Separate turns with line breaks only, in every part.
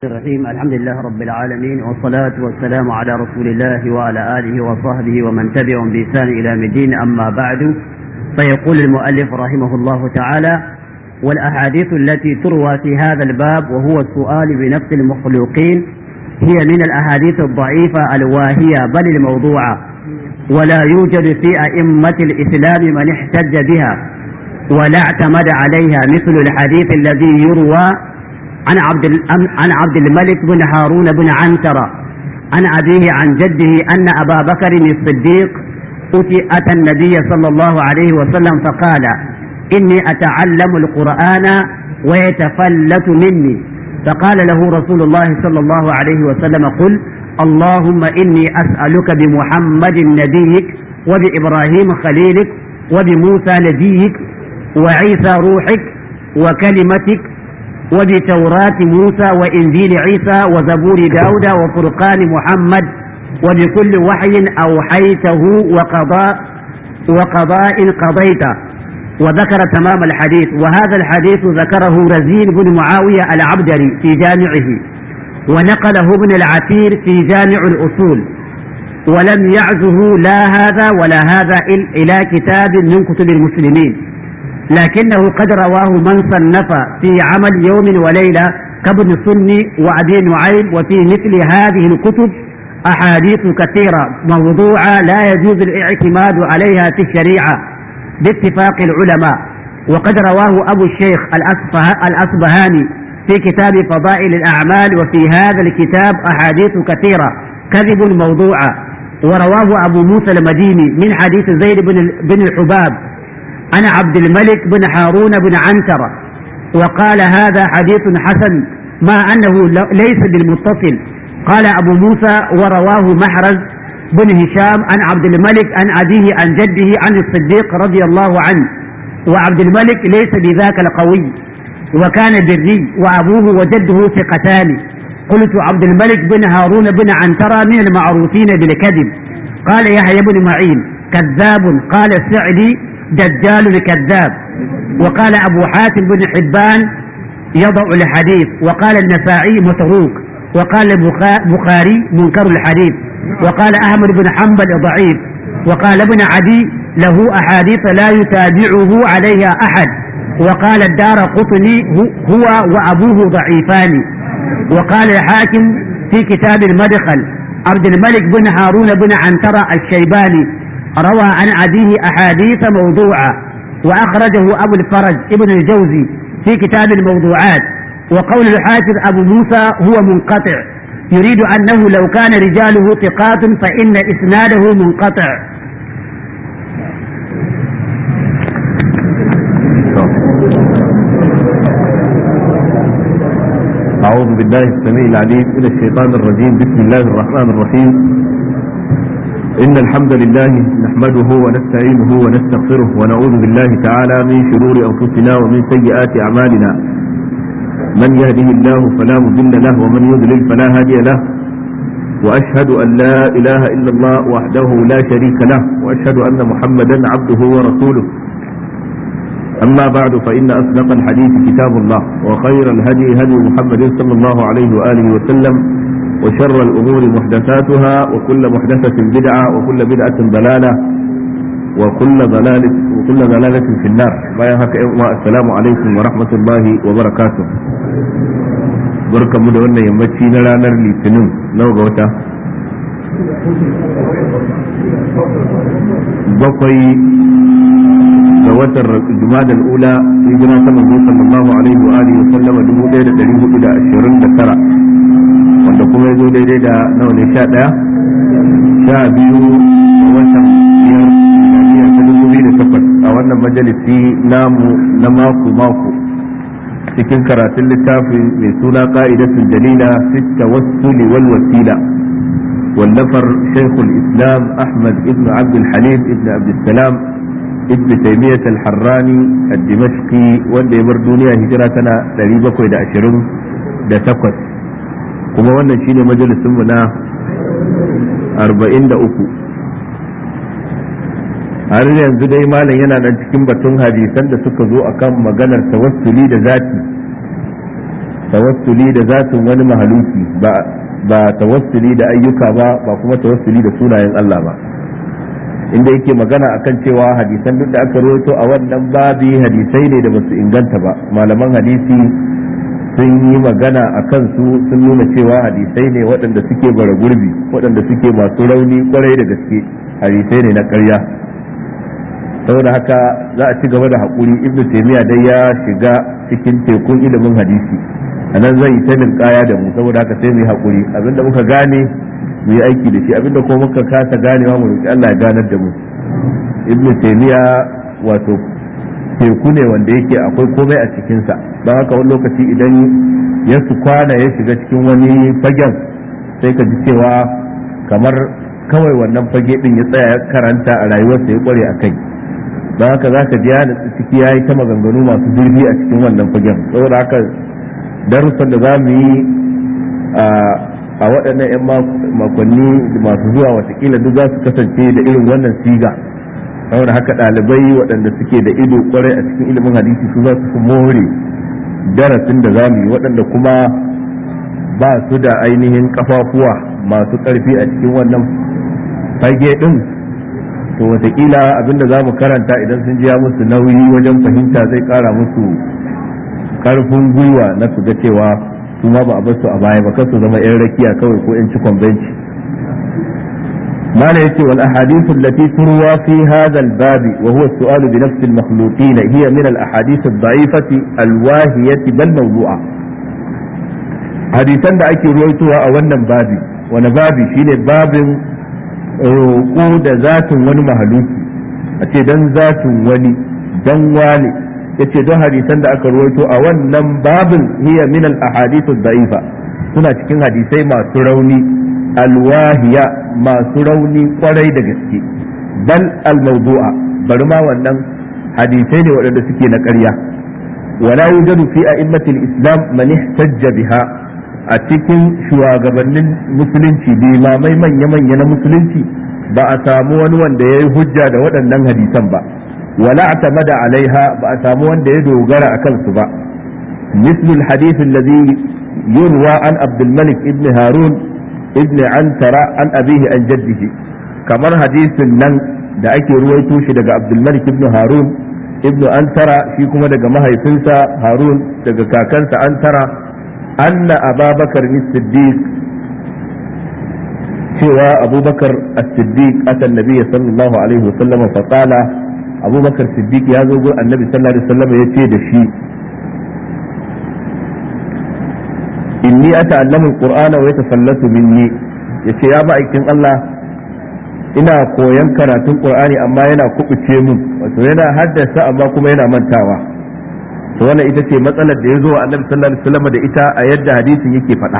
الرحيم الحمد لله رب العالمين والصلاة والسلام على رسول الله وعلى آله وصحبه ومن تبعهم بإحسان إلى مدين أما بعد فيقول المؤلف رحمه الله تعالى والأحاديث التي تروى في هذا الباب وهو السؤال بنفس المخلوقين هي من الأحاديث الضعيفة الواهية بل الموضوعة ولا يوجد في أئمة الإسلام من احتج بها ولا اعتمد عليها مثل الحديث الذي يروى عن عبد عن عبد الملك بن هارون بن عنترة عن أبيه عن جده أن أبا بكر الصديق أتي أتى النبي صلى الله عليه وسلم فقال إني أتعلم القرآن ويتفلت مني فقال له رسول الله صلى الله عليه وسلم قل اللهم إني أسألك بمحمد نبيك وبإبراهيم خليلك وبموسى نبيك وعيسى روحك وكلمتك وبتوراة موسى وإنجيل عيسى وزبور داود وفرقان محمد وبكل وحي أوحيته وقضاء وقضاء قضيته وذكر تمام الحديث وهذا الحديث ذكره رزين بن معاوية العبدري في جامعه ونقله ابن العثير في جامع الأصول ولم يعزه لا هذا ولا هذا إلى كتاب من كتب المسلمين لكنه قد رواه من صنف في عمل يوم وليلة كابن سني وأبي نعيم وفي مثل هذه الكتب أحاديث كثيرة موضوعة لا يجوز الاعتماد عليها في الشريعة باتفاق العلماء وقد رواه أبو الشيخ الأصبهاني في كتاب فضائل الأعمال وفي هذا الكتاب أحاديث كثيرة كذب موضوعة ورواه أبو موسى المديني من حديث زيد بن الحباب عن عبد الملك بن هارون بن عنترة وقال هذا حديث حسن مع أنه ليس بالمتصل قال أبو موسى ورواه محرز بن هشام عن عبد الملك عن أبيه عن جده عن الصديق رضي الله عنه وعبد الملك ليس بذاك القوي وكان بري وأبوه وجده ثقتان قلت عبد الملك بن هارون بن عنترة من المعروفين بالكذب قال يحيى بن معين كذاب قال السعدي دجال الكذاب وقال أبو حاتم بن حبان يضع الحديث وقال النسائي متروك وقال البخاري منكر الحديث وقال أحمد بن حنبل ضعيف وقال ابن عدي له أحاديث لا يتابعه عليها أحد وقال الدار قطني هو وأبوه ضعيفان وقال الحاكم في كتاب المدخل عبد الملك بن هارون بن عنترة الشيباني روى عن أبيه أحاديث موضوعة وأخرجه أبو الفرج ابن الجوزي في كتاب الموضوعات وقول الحافظ أبو موسى هو منقطع يريد أنه لو كان رجاله ثقات فإن إسناده منقطع
أعوذ بالله السميع العليم من الشيطان الرجيم بسم الله الرحمن الرحيم إن الحمد لله نحمده ونستعينه ونستغفره ونعوذ بالله تعالى من شرور أنفسنا ومن سيئات أعمالنا من يهده الله فلا مضل له ومن يضلل فلا هادي له وأشهد أن لا إله إلا الله وحده لا شريك له وأشهد أن محمدا عبده ورسوله أما بعد فإن أصدق الحديث كتاب الله وخير الهدي هدي محمد صلى الله عليه وآله وسلم وشر الأمور محدثاتها وكل محدثة بدعة وكل بدعة ضلالة وكل ضلالة وكل ضلالة في النار ما يهك السلام عليكم ورحمة الله وبركاته بركة مدونة يمتشي نرانر لتنم نو غوتا بقي ga watan jumadal ula hijira ta manzo sallallahu alaihi wa alihi wa sallama 1429 wanda kuma ya zo daidai da nawa ne sha ɗaya sha biyu a watan biyar miliyar ta dubu biyu da takwas a wannan majalisi namu na mako mako cikin karatun littafin mai suna ka'idatul dalila fit tawassuli wal wasila wallafar shaykhul islam ahmad ibn abd halim ibn abd salam ibn taymiyyah al-harrani ad-dimashqi wanda ya bar duniya hijira tana 728 kuma wannan shine majalisinmu na 43 har yanzu dai malam yana nan cikin batun hadisan da suka zo akan maganar tawassuli da zati tawassuli da zatin wani mahaluki ba ba tawassuli da ayyuka ba ba kuma tawassuli da sunayen Allah ba inda yake magana akan cewa hadisan duk da aka rawaito a wannan babi hadisai ne da basu inganta ba malaman hadisi sun yi magana a kansu sun nuna cewa hadisai ne waɗanda suke bara gurbi waɗanda suke masu rauni kwarai da gaske hadisai ne na ƙarya saboda haka za a ci gaba da haƙuri ibnu taimiyya dai ya shiga cikin tekun ilimin hadisi a nan zai ta kaya da mu saboda haka sai mu yi haƙuri abinda muka gane mu yi aiki da shi abinda ko muka kasa ganewa mu roki Allah ya ganar da mu ibnu taimiyya wato teku ne wanda yake akwai komai a cikinsa don haka wani lokaci idan ya su kwana ya shiga cikin wani fagen sai ka ji cewa kamar kawai wannan fage din ya tsaya ya karanta a rayuwarsa ya kware a kai don haka za ka ji ya ciki ya yi ta maganganu masu zurfi a cikin wannan fagen saboda haka darussan da za mu yi a waɗannan 'yan makonni masu zuwa watakila duk za su kasance da irin wannan siga saboda haka ɗalibai waɗanda suke da ido kwarai a cikin ilimin hadisi su za su fi more darasin da za mu yi waɗanda kuma ba su da ainihin kafafuwa masu ƙarfi a cikin wannan fage ɗin to watakila abinda za mu karanta idan sun jiya musu nauyi wajen fahimta zai ƙara musu ƙarfin gwiwa na su ga cewa su ma ba a basu a baya ba kar su zama 'yan rakiya kawai ko 'yan cikon benci ما يأتي والأحاديث التي تروى في هذا الباب وهو السؤال بنفس المخلوقين هي من الأحاديث الضعيفة الواهية بل موضوعة حديثا da ake ruwaitowa a wannan babi wani babi shine babin roƙo da zatin wani mahaluki a ce don zatin wani don wani ya ce don hadisan da aka ruwaito a wannan babin hiya min al ahadithu da'ifa suna cikin hadisai masu rauni alwahiya masu rauni kwarai da gaske bal almawdu'a bari ma wannan hadisai ne waɗanda suke na ƙarya wala yujadu fi a'immatil islam man ihtajja biha a cikin shugabannin musulunci limamai manya-manya na musulunci ba a samu wani wanda ya yi hujja da waɗannan hadisan ba wala atamada alaiha ba a samu wanda ya dogara a kansu ba مثل الحديث الذي يروى عن عبد الملك ابن هارون ابن عنترة عن أبيه عن جده كمر حديث نن da ake ruwaito shi daga Abdulmalik ibn Harun ibn Antara shi kuma daga mahaifinsa Harun daga kakansa Antara anna Ababakar Siddiq cewa Abubakar As-Siddiq atan Nabi sallallahu alaihi wasallam fa qala Abubakar Siddiq ya zo gurin Annabi sallallahu alaihi wasallam yace da shi inni ata'allamu alqur'ana wa yatafallatu minni yace ya ma'aikin Allah ina koyan karatun qur'ani amma yana kubuce mun wato yana haddasa amma kuma yana mantawa to wannan ita ce matsalar da ya zo wa annabi sallallahu alaihi wasallam da ita a yadda hadisin yake faɗa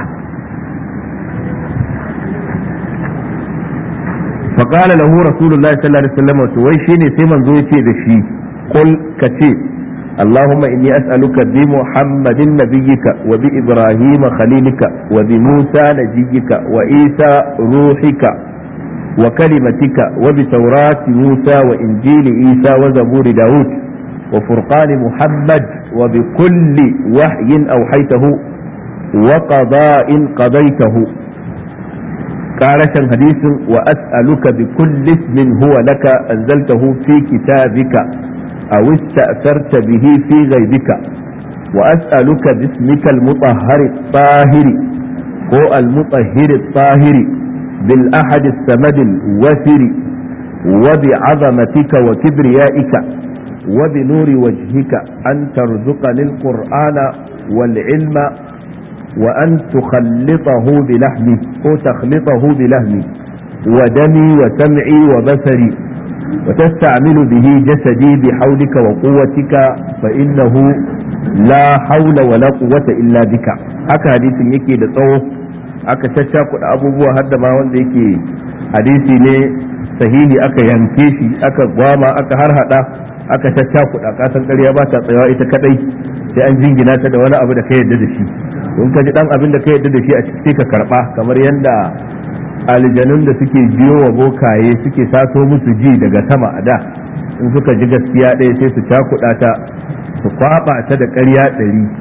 فقال له رسول الله صلى الله عليه وسلم وي شيني sai manzo yace da shi qul kace اللهم إني أسألك بمحمد نبيك وبإبراهيم خليلك وبموسى نجيك وإيسى روحك وكلمتك وبتوراة موسى وإنجيل إيسى وزبور داود وفرقان محمد وبكل وحي أوحيته وقضاء قضيته قارشا حديث وأسألك بكل اسم هو لك أنزلته في كتابك أو استأثرت به في غيبك وأسألك باسمك المطهر الطاهر هو المطهر الطاهر بالأحد السمد الوثر وبعظمتك وكبريائك وبنور وجهك أن ترزقني القرآن والعلم وأن تخلطه بلحمي أو تخلطه بلحمي ودمي وسمعي وبصري وتستعمل به جسدي بحولك وقوتك فإنه لا حول ولا قوة إلا بك haka hadisin yake da tsawo aka caccakuɗa abubuwa har da ma wanda yake hadisi ne sahihi aka yanke shi aka gwama aka harhaɗa aka caccakuɗa kasan ƙarya ba ta tsayawa ita kadai sai an jingina ta da wani abu da ka yarda da shi don ka ji dan abin da ka yarda da shi a ciki ka karɓa kamar yadda aljanun da suke jiyo wa bokaye suke sato musu ji daga sama a da in suka ji gaskiya ɗaya sai su cakuɗa ta su kwaɓa ta da ƙarya ɗari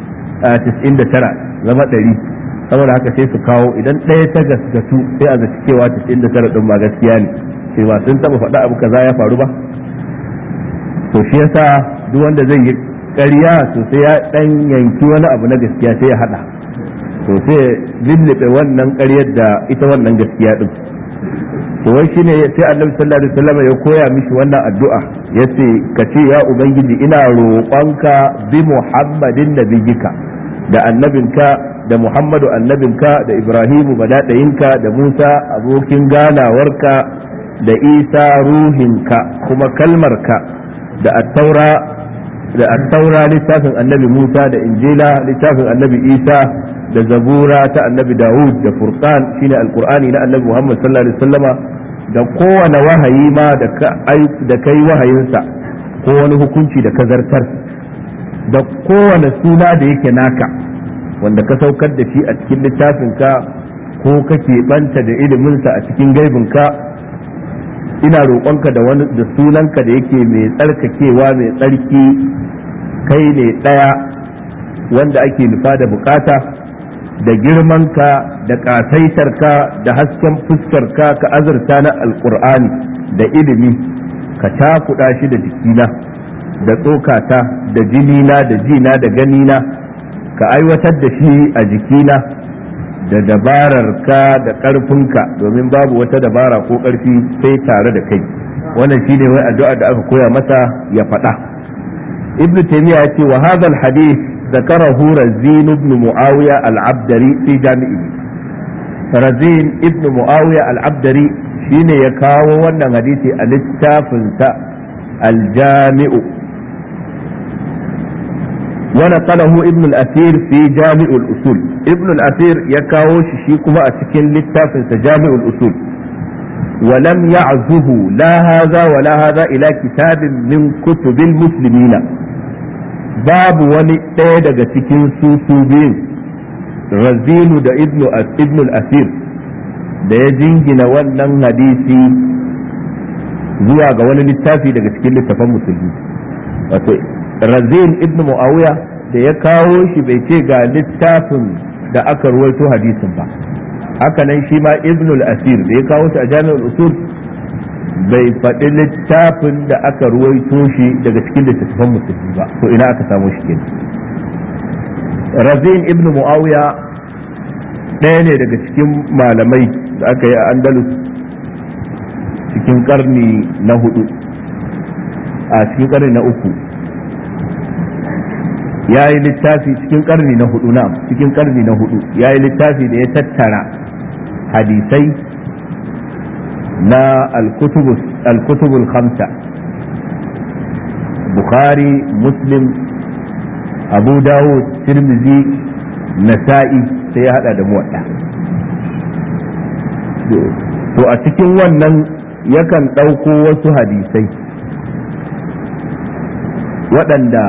tis'in da tara zama ɗari saboda haka sai su kawo idan ɗaya ta gaskatu sai a zaci cewa tis'in da tara ɗin ba gaskiya ne sai ba sun taɓa faɗa abu kaza ya faru ba to shi yasa duk wanda zai yi ƙarya to sai ya ɗan yanki wani abu na gaskiya sai ya haɗa to sai lullube wannan ƙaryar da ita wannan gaskiya ɗin to wai shine sai annabi sallallahu alaihi wasallam ya koya mishi wannan addu'a yace ka ce ya ubangiji ina roƙonka bi muhammadin nabiyika da annabinka da muhammadu annabinka da ibrahimu badadayinka da musa abokin ganawarka da isa ruhinka kuma kalmarka da attaura da attaura littafin annabi musa da injila littafin annabi isa da zabura ta annabi dawud da furqan shine alqur'ani na annabi muhammad sallallahu alaihi wasallama da kowane wahayi ma da ka da kai wahayinsa ko wani hukunci da ka zartar da kowane suna da yake naka wanda ka saukar da shi a cikin littafinka ko kake banta da iliminsa a cikin gaibinka ina roƙonka da wani da sunanka da yake mai tsarkakewa mai tsarki kai ne ɗaya wanda ake nufa da bukata da girmanka da ƙasaitarka da hasken fuskarka ka azurta na alƙur'ani da ilimi ka takuɗa shi da jikina da tsokata da jinina da jina da ganina ka aiwatar da shi a jikina da dabararka da ƙarfinka domin babu wata dabara ko ƙarfi sai tare da kai wannan shine wai addu'a da aka koya masa ya faɗa ibnu taymiya ya ce wa hadha hadith ذكره رزين بن معاوية العبدري في جامعه رزين ابن معاوية العبدري شين يكاو وانا حديثي الاتافنسا الجامع ونقله ابن الأثير في جامع الأصول ابن الأثير يكاو شيكما أتكين للتافنسا جامع الأصول ولم يعزه لا هذا ولا هذا إلى كتاب من كتب المسلمين babu wani ɗaya daga cikin su su biyun razinu da ibn al-asir da ya jingina wannan hadisi zuwa ga wani littafi daga cikin littafan musulmi wato razin ibn muawiya da ya kawo shi bai ce ga littafin da aka ruwaito hadisin ba haka nan shi ma ibn al-asir da ya kawo shi a jami'ul usul bai faɗi littafin da aka ruwaito shi daga cikin littattafan musulmi ba to ina aka samu shi kenan razin ibn muawiya ɗaya ne daga cikin malamai da aka yi a andalus cikin karni na hudu a cikin karni na uku ya yi littafi cikin karni na hudu na cikin karni na hudu ya yi littafi da ya tattara hadisai na alkutubul khamsa bukhari muslim abu dawud tirmizi nasa'i sai ya hada da muwadda to a cikin wannan yakan ɗauko wasu hadisai waɗanda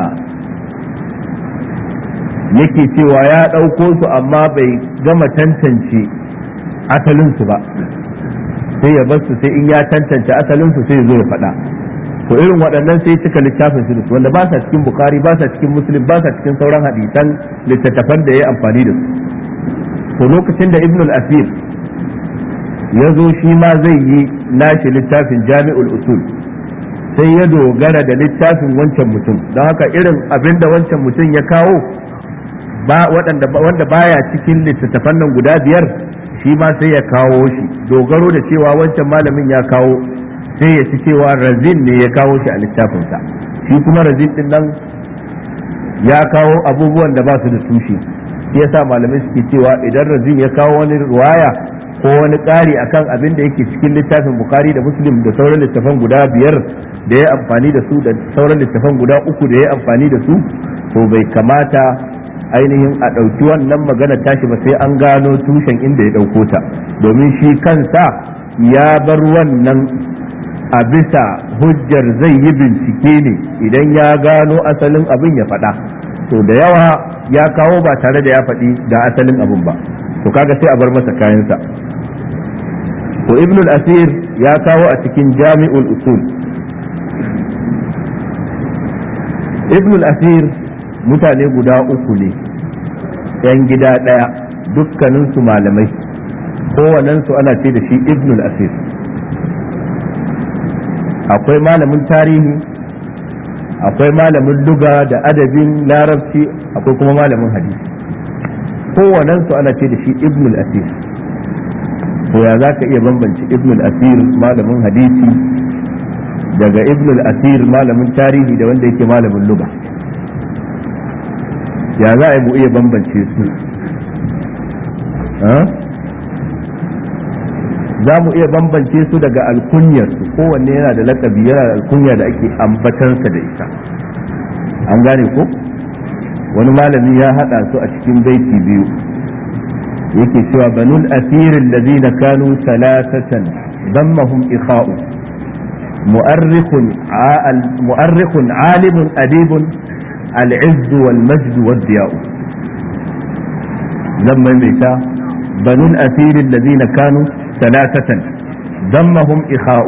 yake cewa ya ɗauko su amma bai gama tantance asalinsu ba sai ya bar su sai in ya tantance asalin su sai zo ya faɗa to irin waɗannan sai cika littafin su wanda ba sa cikin bukari ba sa cikin muslim ba sa cikin sauran hadisan littattafan da ya yi amfani da su to lokacin da ibn al-asir ya zo shi ma zai yi nashi littafin jami'ul usul sai ya dogara da littafin wancan mutum don haka irin abin da wancan mutum ya kawo ba wanda baya cikin littattafan nan guda biyar shi ma sai ya kawo shi dogaro da cewa wancan malamin ya kawo sai ya ci cewa razin ne ya kawo shi a littafinsa shi kuma razin din nan ya kawo abubuwan da ba su da tushe shi yasa malamai suke cewa idan razin ya kawo wani ruwaya ko wani ƙari akan abin da yake cikin littafin bukari da muslim da sauran littafan guda biyar da ya amfani da su da sauran littafan guda uku da ya amfani da su to bai kamata ainihin a ɗauki wannan magana tashi ba sai an gano tushen inda ya ɗauko ta domin shi kansa ya bar wannan a bisa hujjar zai yi bincike ne idan ya gano asalin abin ya faɗa to da yawa ya kawo ba tare da ya faɗi ga asalin abin ba to kaga sai a bar masa kayansa to ibn al-asir ya kawo a cikin jami'ul usul ibn al-asir mutane guda uku ne yan gida ɗaya dukkaninsu malamai kowanensu ana ce da shi ibnul asir akwai malamin tarihi akwai malamin luga da adabin larabci akwai kuma malamin hadisi kowanensu ana ce da shi ibnul asir to ya za ka iya bambance ibnul asir malamin hadisi daga ibnul asir malamin tarihi da wanda yake malamin luga ya za a yi mu iya bambance su za mu iya bambance su daga alkunyar su kowanne yana da lakabi yana da alkunya da ake ambatansa da ita an gane ko wani malami ya hada su a cikin baiti biyu yake cewa banul asirin lazina kanu salasatan dammahum ikha'u mu'arrikhun alimun adibun العز والمجد والضياء لما ميتا بنو الأثير الذين كانوا ثلاثة ضمهم إخاء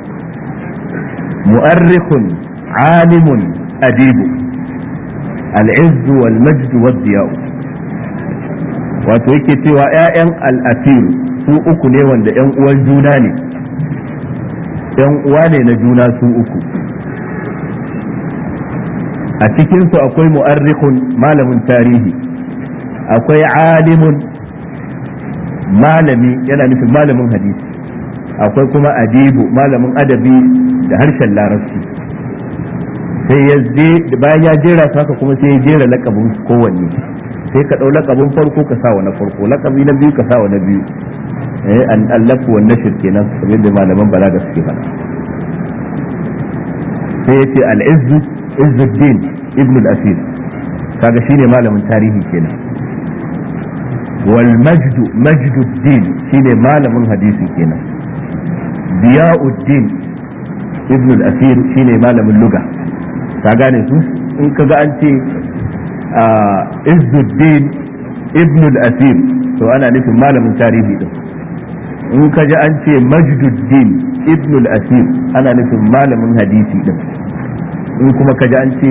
مؤرخ عالم أديب العز والمجد والضياء wato yake cewa ‘ya'yan al'asiru su uku ne wanda ‘yan uwan juna ne ‘yan uwa ne na juna su uku a cikinsu akwai mu'arrikhun malamin tarihi akwai alimun malami yana nufin malamin hadisi akwai kuma adibu malamin adabi da harshen larabci sai ya bayan ya jera su haka kuma sai ya jera lakabin kowanne sai ka ɗau lakabin farko ka sa wa na farko lakabi na biyu ka sa wa na biyu eh an allafu wa nashir kenan kamar da malaman balaga suke faɗa sai yace al-izzu izzuddin ibn al-asir kaga shine malamin tarihi kenan wal majdu majduddin shine malamin hadisi kenan diyauddin ibn al-asir shine malamin luga ka gane su in kaga an ce izzuddin ibn al-asir to ana nufin malamin tarihi din in ka ji an ce majduddin ibn al-asir ana nufin malamin hadisi din in kuma ka ji an ce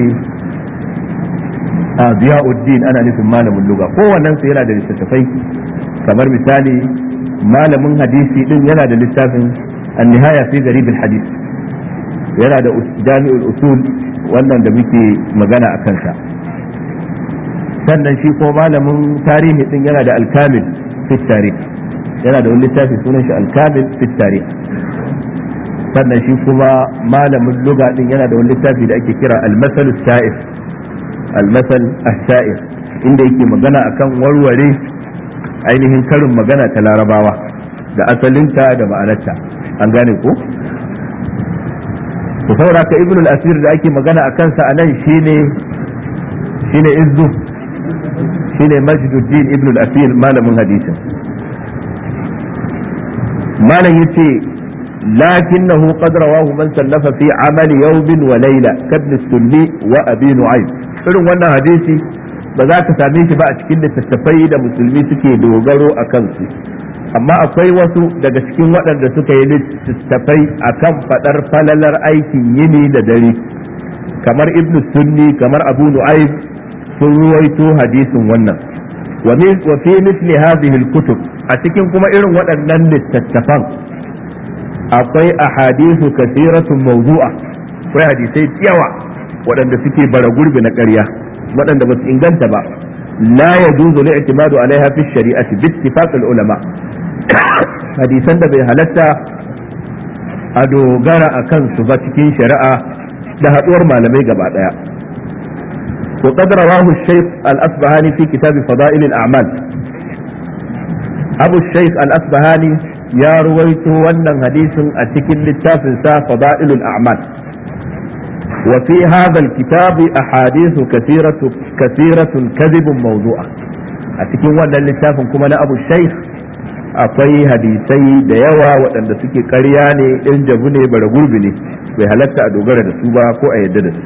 a ziyauddin ana nufin malamin luga kowannen su yana da littattafai kamar misali malamin hadisi din yana da littafin an-nihaya fi garib al-hadith yana da jami'ul usul wannan da muke magana a kansa sannan shi ko malamin tarihi din yana da al-kamil fi tarikh yana da wani littafi sunan shi al-kamil fi tarikh sannan shi kuma malamin luga din yana da wani littafi da ake kira al-masal sa'ir al-masal as-sa'ir inda yake magana akan warware ainihin karin magana ta larabawa da asalinta da ma'anarta an gane ko to saboda ka ibn al-asir da ake magana a kansa a nan shine shine izzu shine majduddin ibn al-asir malamin hadisin malam yace لكنه قد رواه من سلف في عمل يوم وليلة كابن السني وأبي نعيم irin wannan hadisi ba za ka same shi ba a cikin littattafai da musulmi suke dogaro a kansu amma akwai wasu daga cikin waɗanda suka yi littattafai a kan faɗar falalar aikin yini da dare kamar ibnu sunni kamar abu nu'aib sun ruwaito hadisin wannan wa fi misli hadhihi al-kutub a cikin kuma irin waɗannan littattafan akwai ahadithu kasiratun mawdu'a akwai hadisai yawa waɗanda suke bara gurbi na ƙarya waɗanda ba su inganta ba la yajuzu li'timadu alaiha fi shari'ati bi ittifaq ulama hadisan da bai halatta a dogara a kansu ba cikin shari'a da haɗuwar malamai gaba ɗaya وقد رواه الشيخ الأصبهاني في كتاب فضائل الأعمال أبو الشيخ الأصبهاني يا رويت ونن حديث أتكل للتافل فضائل الأعمال وفي هذا الكتاب أحاديث كثيرة كثيرة كذب موضوعة أتكل ونن للتافل كما أبو الشيخ akwai hadisai da yawa waɗanda suke ƙarya ne ɗin jabu ne bara gurbi ne bai halatta a dogara da su ba ko a yadda da su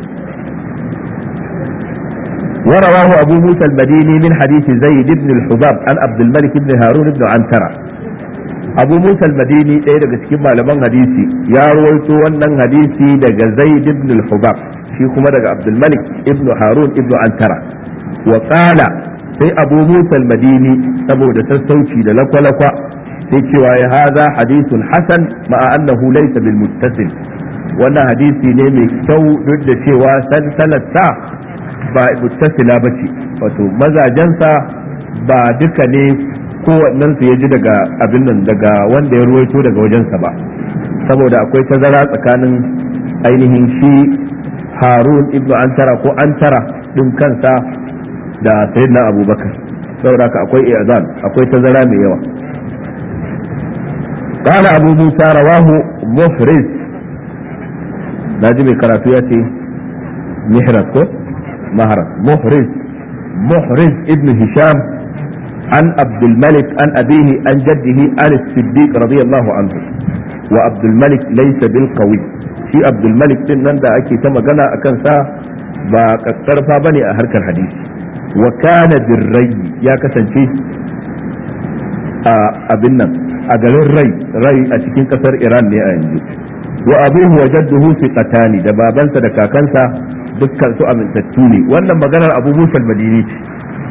ورواه أبو موسى المديني من حديث زيد بن الحباب عن عبد الملك بن هارون بن عنترة أبو موسى المديني ɗaya daga cikin malaman hadisi ya rawaito wannan hadisi daga Zaid ibn al-Hubab shi kuma daga Abdul Malik ibn Harun ibn Antara wa qala sai abu musa madini saboda sassauci da lakwalakwa sai cewa ya haza hadithun hasan ma'a annahu laysa bil muttasil wannan hadisi ne mai kyau duk da cewa salsalarsa ba muttasila ba ce wato mazajensa ba duka ne kowannen su ya ji daga abin nan daga wanda ya ruwaito daga wajensa ba saboda akwai tazara tsakanin ainihin shi harun ibnu antara ko antara din kansa da sayyidina abubakar saboda haka akwai i'zan akwai tazara mai yawa قال أبو موسى رواه مفرز ناجم karatu ya ce محرز ko مهرز محرز محرز ابن هشام عن عبد الملك عن أبيه عن جده عن الصديق رضي الله عنه وعبد الملك ليس بالقوي shi Abdul Malik din nan da ake ta magana a kansa ba kakkarfa bane a harkar hadisi wa kana birrayi ya kasance a abin nan a garin rai rai a cikin kasar Iran ne a yanzu wa abuhu wa jadduhu fiqatani da babansa da kakansa dukkan su amintattu ne wannan maganar Abu Musa al-Madini ce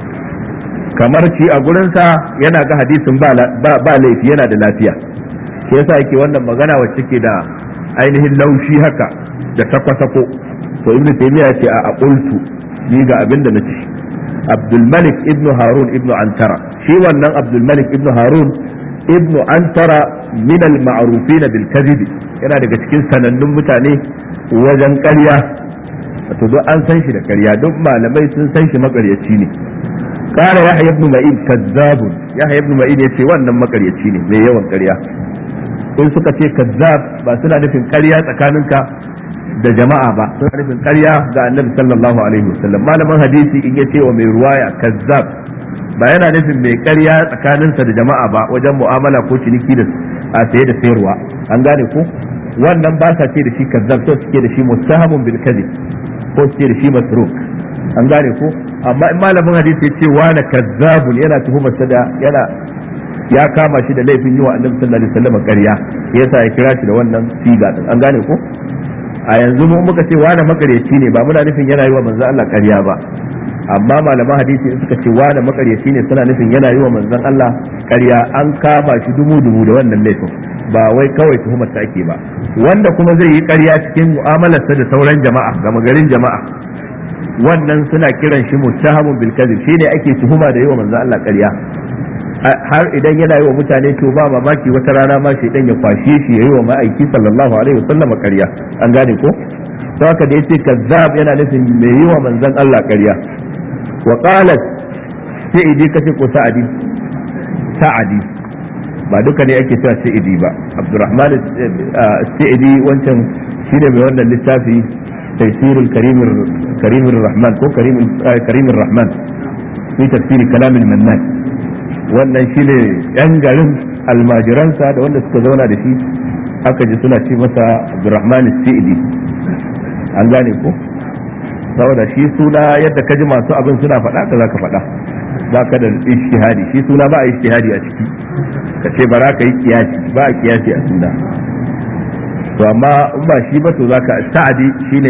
kamar ci a gurinsa yana ga hadisin ba laifi yana da lafiya shi yasa yake wannan magana wacce ke da ainihin laushi haka da sako-sako to ibnu taymiya ce a aqultu ni ga abin da nace abdul malik ibnu harun ibnu antara shi wannan abdul malik ibnu harun ibnu antara min al ma'rufin bil kadhib yana daga cikin sanannun mutane wajen ƙarya wato duk an san shi da ƙarya duk malamai sun san shi makaryaci ne قال يحيى بن معين كذاب يحيى بن معين yace wannan makaryaci ne mai yawan ƙarya in suka ce kazzab ba suna nufin ƙarya tsakaninka da jama'a ba suna nufin ƙarya ga annabi sallallahu alaihi wasallam malaman hadisi in yace wa mai ruwaya kazzab ba yana nufin mai ƙarya tsakaninsa da jama'a ba wajen mu'amala ko ciniki da a saye da sayarwa an gane ko wannan ba sa ce da shi kazzab so suke da shi mustahamun bil kadhib ko suke da shi masruk an gane ko amma in malamin hadisi ya ce wani kazzabun yana tuhumar sa da yana ya kama shi da laifin yi wa annabi sallallahu alaihi wasallam ƙarya yasa ya kira shi da wannan siga din an gane ko a yanzu mu muka ce wani makaryaci ne ba muna nufin yana yi wa manzon Allah ƙarya ba amma malaman hadisi in suka ce wani makaryaci ne suna nufin yana yi wa manzon Allah ƙarya an kama shi dumu dumu da wannan laifin ba wai kawai tuhumar ta ake ba wanda kuma zai yi ƙarya cikin mu'amalarsa da sauran jama'a gama garin jama'a wannan suna kiran shi muttahamun bil kadhib shine ake tuhuma da yi wa manzon Allah ƙarya har idan yana yi wa mutane to ba mamaki wata rana ma shi ya kwashe shi yayi wa ma'aiki sallallahu alaihi wasallam ƙarya an gane ko to haka da yace kazzab yana nufin mai yi wa manzon Allah ƙarya wa qalat sa'idi kace ko sa'adi sa'adi ba duka ne ake cewa sa'idi ba abdurrahman sa'idi wancan shine mai wannan littafi taysirul karimir karimir rahman ko karimir karimir rahman fi tafsiri kalamil mannan wannan shine yan garin almajiransa da wanda suka zauna da shi aka ji suna ce masa abdurrahman sa'idi an gane ko saboda shi suna yadda ka ji masu abin suna faɗa ka za ka faɗa ba ka da ishtihadi shi suna ba a ishtihadi a ciki ka ce bara ka yi kiyasi ba a kiyasi a suna to amma in ba shi ba to za ka sa'adi shine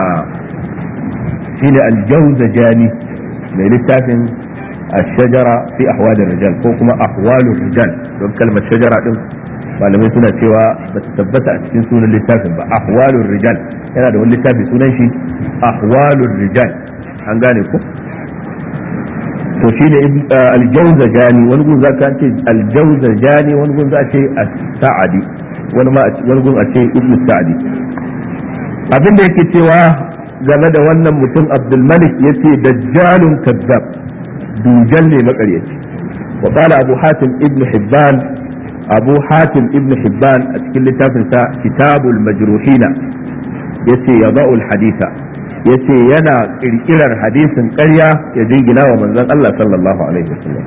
shine aljawzajani mai littafin الشجرة في أحوال الرجال ko kuma أحوال الرجال don kalmar shajara din malamai suna cewa ba ta tabbata a cikin sunan littafin ba ahwalur rijal yana da wani littafi sunan shi ahwalur rijal an gane ko to shine aljawza jani wani gun zaka ce aljawza jani wani gun za ce as-sa'di wani ma wani gun a ce ibnu sa'di abin da yake cewa game da wannan mutum abdul malik yace dajjalun kazzab dujal ne makaryaci wa qala abu hatim ibnu hibban abu hatim ibn hibban a cikin littafinsa kitabul majruhina yace ya ba'ul haditha yace yana kirkirar hadisin ƙarya ya jingina wa manzon Allah sallallahu alaihi wasallam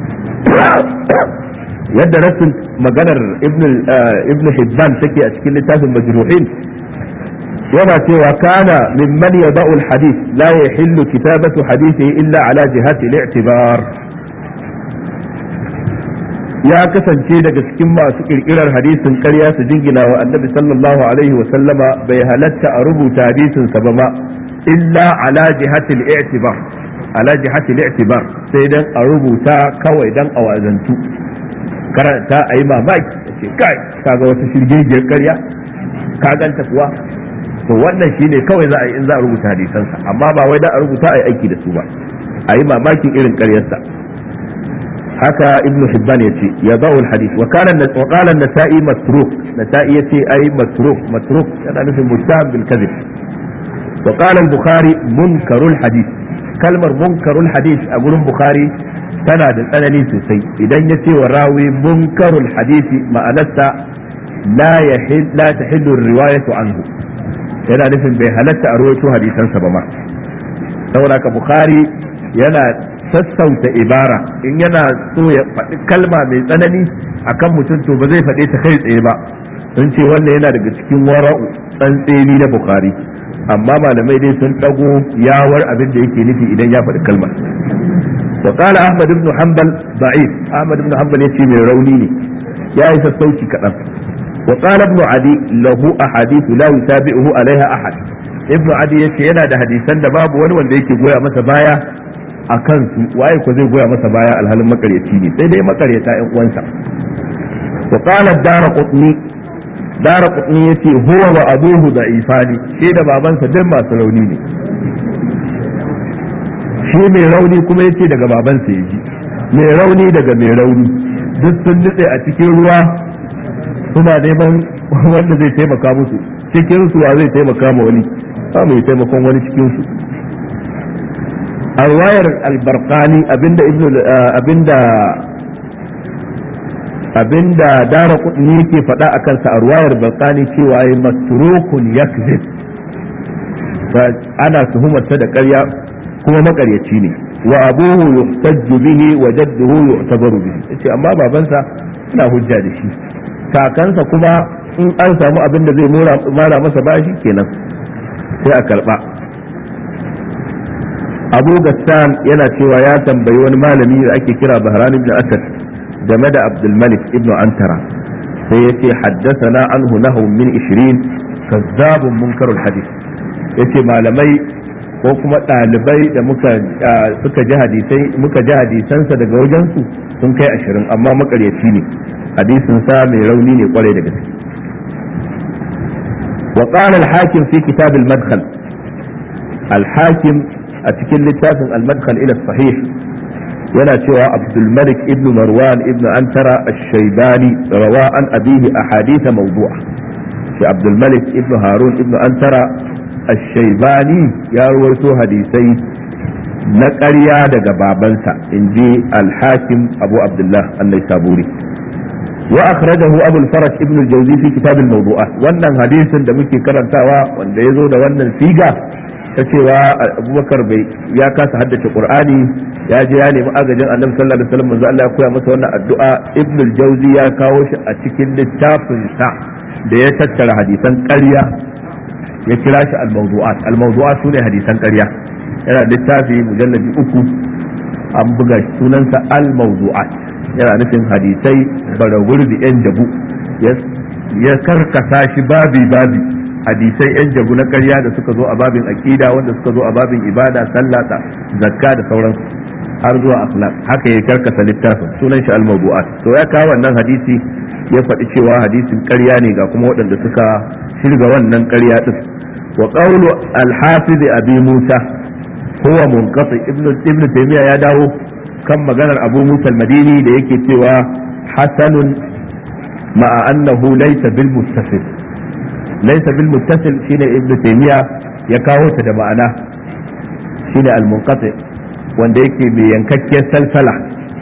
yadda rasul maganar ibn ibn hibban take a cikin littafin majruhin yana cewa kana mimman yada'u al-hadith la yahillu kitabatu hadithihi illa ala jihati al-i'tibar ya kasance daga cikin masu kirkirar hadisin ƙarya su jingina wa annabi sallallahu alaihi wa sallama bai halatta a rubuta hadisin sa ba ma illa ala jihatil i'tibar ala jihati li'tibar sai dan a rubuta kawai dan a wazantu karanta a yi mamaki ce kai kaga wata shirgegiyar karya ka ganta kuwa to wannan shine kawai za a yi in za a rubuta hadisansa amma ba wai dan a rubuta a yi aiki da su ba a yi mamakin irin karyarsa haka ibnu hibban yace ya ba'ul hadith wa kana wa qala an-nasa'i matruk nasa'i yace ai matruk matruk yana nufin mustahab bil kadhib wa qala al-bukhari munkarul hadith kalmar munkarul hadith a gurin bukhari tana da tsanani sosai idan ya ce wa rawi munkarul hadisi ma'anarsa la yahil la tahillu riwayatu anhu yana nufin bai halatta a rawaito hadisansa ba ma saboda ka bukhari yana sassauta ibara in yana so ya faɗi kalma mai tsanani akan mutum to ba zai faɗe ta kai tsaye ba sun ce wannan yana daga cikin wara'u tsantseni na bukhari amma malamai dai sun ɗago yawar abin da yake nufi idan ya faɗi kalmar وقال أحمد بن حنبل ضعيف أحمد بن حنبل يتي من رونيني يا إيسا الصوتي كأب وقال ابن عدي له أحاديث لا يتابعه عليها أحد ابن عدي يتي ينا ده حديثا ده باب wani wanda yake goya masa baya a kansu waye ko zai goya masa baya alhalin makaryaci ne sai dai makaryata ƴan uwansa wa qala ad-darqutni darqutni yace huwa wa abuhu da'ifani shi da babansa duk masu rauni ne shi mai rauni kuma yace daga babansa ya ji mai rauni daga mai rauni duk sun nutse a cikin ruwa suna neman wanda zai taimaka musu cikin su wa zai taimaka ma wani ba mai taimakon wani cikin su a wayar albarkani abinda ibnu abinda abinda dara kudin yake faɗa a kansa a ruwayar barkani cewa ya matrukun yakzib ana tuhumarsa da ƙarya kuma makaryaci ne wa abuhu yuhtajju bihi wa jadduhu yu'tabaru bihi yace amma babansa ina hujja da shi kakansa kuma in an samu abin da zai mara masa bashi kenan sai a karba abu gassan yana cewa ya tambayi wani malami da ake kira bahran ibn asad game da abdul malik ibn antara sai yace haddathana anhu nahu min 20 kazzabun munkarul hadith yace malamai ko kuma ɗalibai da muka suka ji hadisai muka ji hadisansa daga wajensu sun kai ashirin amma makaryaci ne hadisin sa mai rauni ne kwarai da gaske wa qala al-hakim fi kitab al-madkhal al-hakim a cikin littafin al-madkhal ila sahih yana cewa abdul malik ibn marwan ibn antara ash-shaybani rawa an abihi ahadith mawdu'a shi abdul malik ibn harun ibn antara الشيباني يا رويتو حديثي نقريا دغا بابنسا انجي الحاكم ابو عبد الله النيسابوري واخرجه ابو الفرج ابن الجوزي في كتاب الموضوعات wannan hadisin da muke karantawa wanda ya zo da wannan siga ta cewa abubakar bai ya kasa haddace qur'ani ya je ya nemi agajin annabi sallallahu alaihi wasallam manzo Allah ya koya masa wannan addu'a ibn al-jawzi ya kawo shi a cikin littafin sa da ya tattara hadisan ƙarya ya kira shi al-mawdu'at al-mawdu'at sune hadisan ƙarya yana littafi mujalladi uku an buga sunansa al-mawdu'at yana nufin hadisai baraguri da yan jabu ya karkasa shi babi babi hadisai yan jabu na ƙarya da suka zo a babin aqida wanda suka zo a babin ibada sallah zakka da sauransu har zuwa akhlaq haka ya karkasa littafin sunan shi al-mawdu'at to ya kawo wannan hadisi ya faɗi cewa hadisin ƙarya ne ga kuma waɗanda suka shirga wannan ƙarya din wa qawlu al-hafiz abi musa huwa munqati ibn ibn taymiya ya dawo kan maganar abu musa al-madini da yake cewa hasanun ma'a annahu laysa bil muttasil laysa bil muttasil shine ibn taymiya ya kawo ta da ma'ana shine al-munqati wanda yake mai yankakkiyar salsala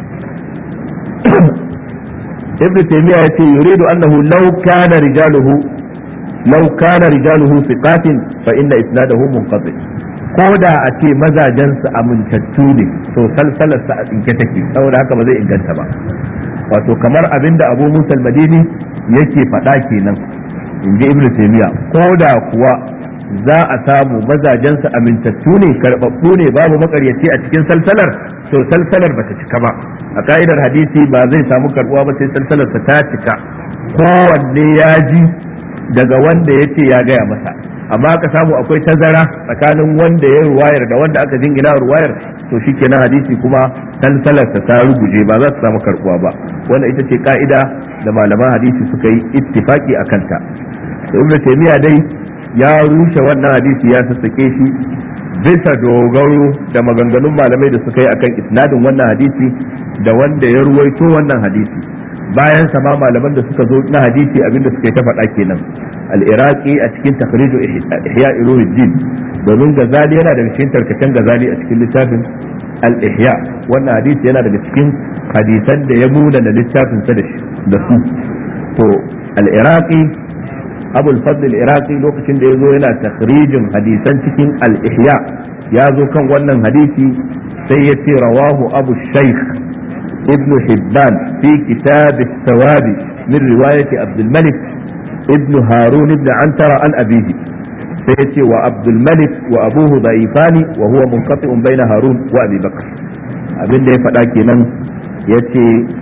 ibn taymiya yace yuridu annahu law kana rijaluhu law kana rijaluhu thiqatin fa inna isnadahu munqati ko da a ce mazajensu amintattu ne to salsalarsa a tsinke take saboda haka ba zai inganta ba wato kamar abinda abu musa madini yake faɗa kenan in ji ibn taymiya ko da kuwa za a samu mazajensu amintattu ne karɓaɓɓu ne babu makaryaci a cikin salsalar to salsalar ba ta cika ba a ka'idar hadisi ba zai samu karɓuwa ba sai salsalarsa ta cika kowanne ya ji daga wanda ya ce ya gaya masa amma aka samu akwai tazara tsakanin wanda ya ruwayar da wanda aka jingina ruwayar to shikenan hadisi kuma salsalarsa ta ruguje ba za su samu karbuwa ba wannan ita ce ka'ida da malaman hadisi suka yi ittifaki a kanta ibn taymiya dai ya rushe wannan hadisi ya sassake shi bisa dogaro da maganganun malamai da suka yi akan isnadin wannan hadisi da wanda ya ruwaito wannan hadisi bayan sama malaman da suka zo na hadisi abinda suka yi ta faɗa kenan al-iraqi a cikin takhriju ihya ulumuddin domin gazali yana daga cikin tarkacen gazali a cikin littafin al-ihya wannan hadisi yana daga cikin hadisan da ya muna da littafin sa da su to al-iraqi abu al-fadl al-iraqi lokacin da ya zo yana takhrijin hadisan cikin al-ihya ya zo kan wannan hadisi sai ya ce rawahu abu shaykh ابن حبان في كتاب الثواب من رواية عبد الملك ابن هارون بن عنتر عن أبيه سيأتي وعبد الملك وأبوه ضعيفان وهو منقطع بين هارون وأبي بكر abin da ya faɗa kenan ya ce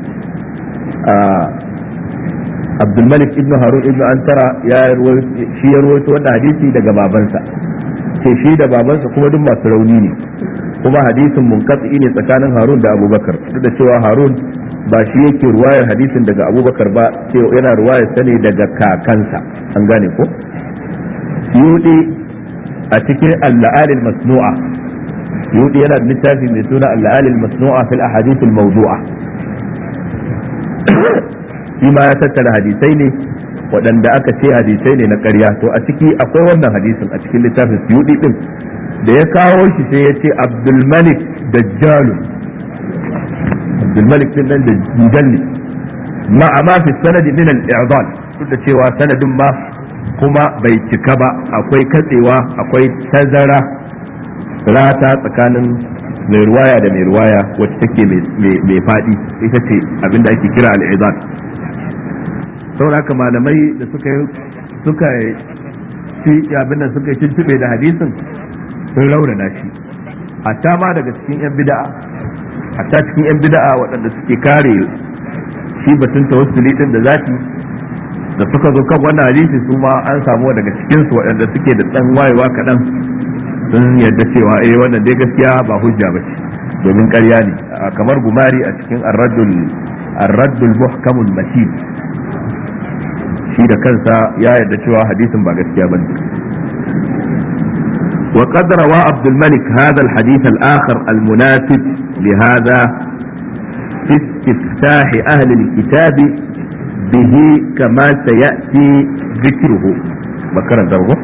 abdulmalik ibn harun ibn antara shi ya rawaito wannan hadisi daga babansa ce shi da babansa kuma duk masu rauni ne kuma hadisin munkatsi ne tsakanin harun da abubakar duk da cewa harun ba shi yake ruwayar hadisin daga abubakar ba sai yana ruwayar sa ne daga kakansa an gane ko suyudi a cikin al-la'alil masnu'a suyudi yana da littafi mai suna al-la'alil masnu'a fil ahadith al-mawdu'a shi ma ya tattara hadisai ne waɗanda aka ce hadisai ne na ƙarya to a ciki akwai wannan hadisin a cikin littafin suyudi din da ya kawo shi sai ya ce abdulmalik dajjalu abdulmalik din nan dajjal ne ma amma fi sanadi min al-i'dal duk da cewa sanadin ma kuma bai cika ba akwai katsewa akwai tazara rata tsakanin mai ruwaya da mai ruwaya wacce take mai faɗi ita ce abinda ake kira al-i'dal saboda haka malamai da suka suka ci abin da suka tuntube da hadisin sun raunana shi hatta ma daga cikin 'yan bida'a hatta cikin 'yan bida'a waɗanda suke kare shi batun tawassuli din da zati da suka zo kan wannan hadisi su ma an samu daga cikin su waɗanda suke da ɗan wayewa kaɗan sun yarda cewa eh wannan dai gaskiya ba hujja ba ce domin ƙarya ne kamar gumari a cikin arraddul arraddul muhkamul matin shi da kansa ya yarda cewa hadisin ba gaskiya bane وقد روى عبد الملك هذا الحديث الآخر المناسب لهذا في استفتاح أهل الكتاب به كما سيأتي ذكره بكرا درغه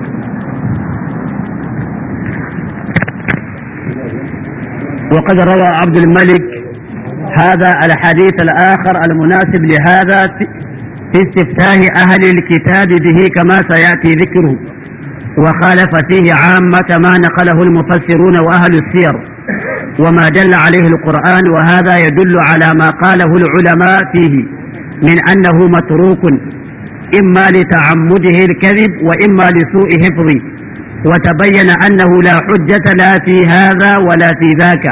وقد روى عبد الملك هذا الحديث الآخر المناسب لهذا في استفتاح أهل الكتاب به كما سيأتي ذكره وخالف فيه عامة ما نقله المفسرون وأهل السير وما دل عليه القرآن وهذا يدل على ما قاله العلماء فيه من أنه متروك إما لتعمده الكذب وإما لسوء حفظه وتبين أنه لا حجة لا في هذا ولا في ذاك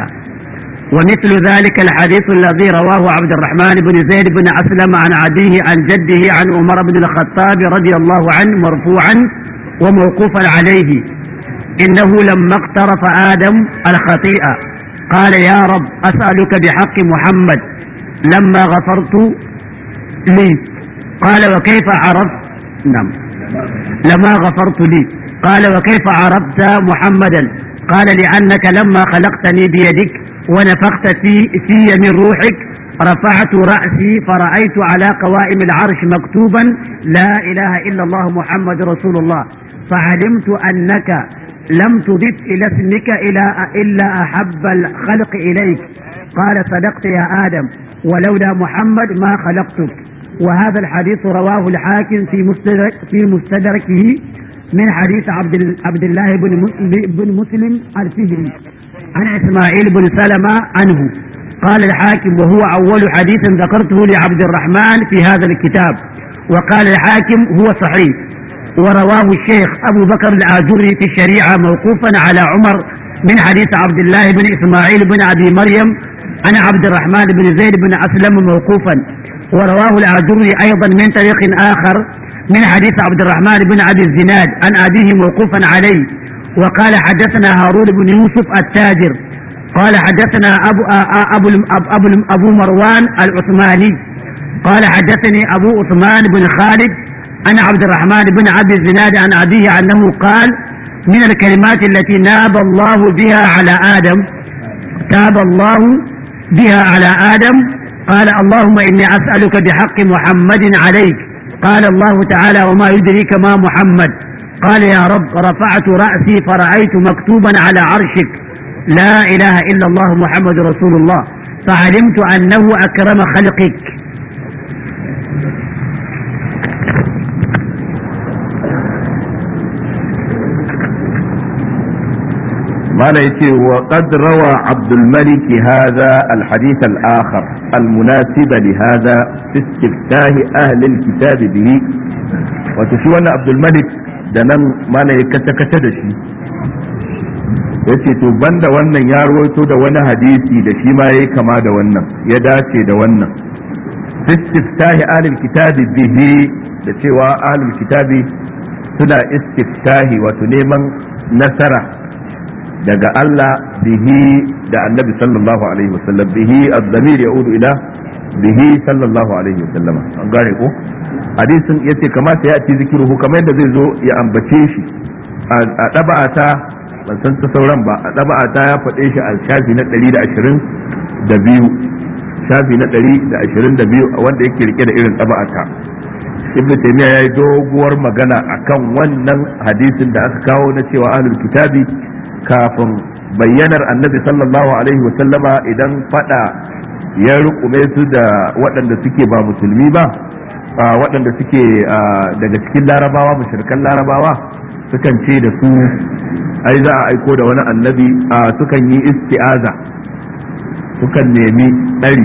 ومثل ذلك الحديث الذي رواه عبد الرحمن بن زيد بن أسلم عن أبيه عن جده عن عمر بن الخطاب رضي الله عنه مرفوعا وموقوفا عليه إنه لما اقترف آدم الخطيئة قال يا رب أسألك بحق محمد لما غفرت لي قال وكيف عرفت نعم لما غفرت لي قال وكيف عرفت محمدا قال لأنك لما خلقتني بيدك ونفخت في, في من روحك رفعت رأسي فرأيت على قوائم العرش مكتوبا لا إله إلا الله محمد رسول الله فعلمت أنك لم تضف إلى اسمك إلى إلا أحب الخلق إليك قال صدقت يا آدم ولولا محمد ما خلقتك وهذا الحديث رواه الحاكم في مستدرك في مستدركه من حديث عبد عبد الله بن بن مسلم الفهري عن اسماعيل بن سلمة عنه قال الحاكم وهو أول حديث ذكرته لعبد الرحمن في هذا الكتاب وقال الحاكم هو صحيح ورواه الشيخ أبو بكر الآجري في الشريعة موقوفا على عمر من حديث عبد الله بن إسماعيل بن أبي مريم عن عبد الرحمن بن زيد بن أسلم موقوفا ورواه الآجري أيضا من طريق آخر من حديث عبد الرحمن بن أبي الزناد عن أبيه موقوفا عليه وقال حدثنا هارون بن يوسف التاجر قال حدثنا أبو, أبو, أبو, أبو مروان العثماني قال حدثني أبو عثمان بن خالد عن عبد الرحمن بن عبد الزناد عن أبيه أنه قال من الكلمات التي ناب الله بها على آدم تاب الله بها على آدم قال اللهم إني أسألك بحق محمد عليك قال الله تعالى وما يدريك ما محمد قال يا رب رفعت رأسي فرأيت مكتوبا على عرشك لا إله إلا الله محمد رسول الله فعلمت أنه أكرم خلقك
ما يتي وقد روى عبد الملك هذا الحديث الآخر المناسب لهذا في استفتاح أهل الكتاب به وتشوى عبد الملك دنن ما يكتكت دشي yace to banda wannan ya rawaito da wani hadisi da shi ma yayi kama da wannan ya dace da wannan istiftahi ahlul kitabi bihi da cewa ahlul kitabi suna istiftahi wato neman nasara daga Allah bihi da annabi sallallahu alaihi wasallam bihi az-zamir yaudu ila bihi sallallahu alaihi wasallam an gane ko hadisin yace kamata ya ci zikiruhu kamar yadda zai zo ya ambace shi a daba'ata ban san ta sauran ba a daba'ata ya faɗe shi a shafi na 122 shafi na 122 wanda yake rike da irin daba'ata ibnu taymiya ya yi doguwar magana akan wannan hadisin da aka kawo na cewa ahlul kitabi kafin bayyanar annabi sallallahu alaihi wasallama idan fada ya rukume su da waɗanda suke ba musulmi ba waɗanda suke daga cikin larabawa mashirkan larabawa sukan ce da su ai za a aiko da wani annabi sukan yi isti'aza sukan nemi ɗari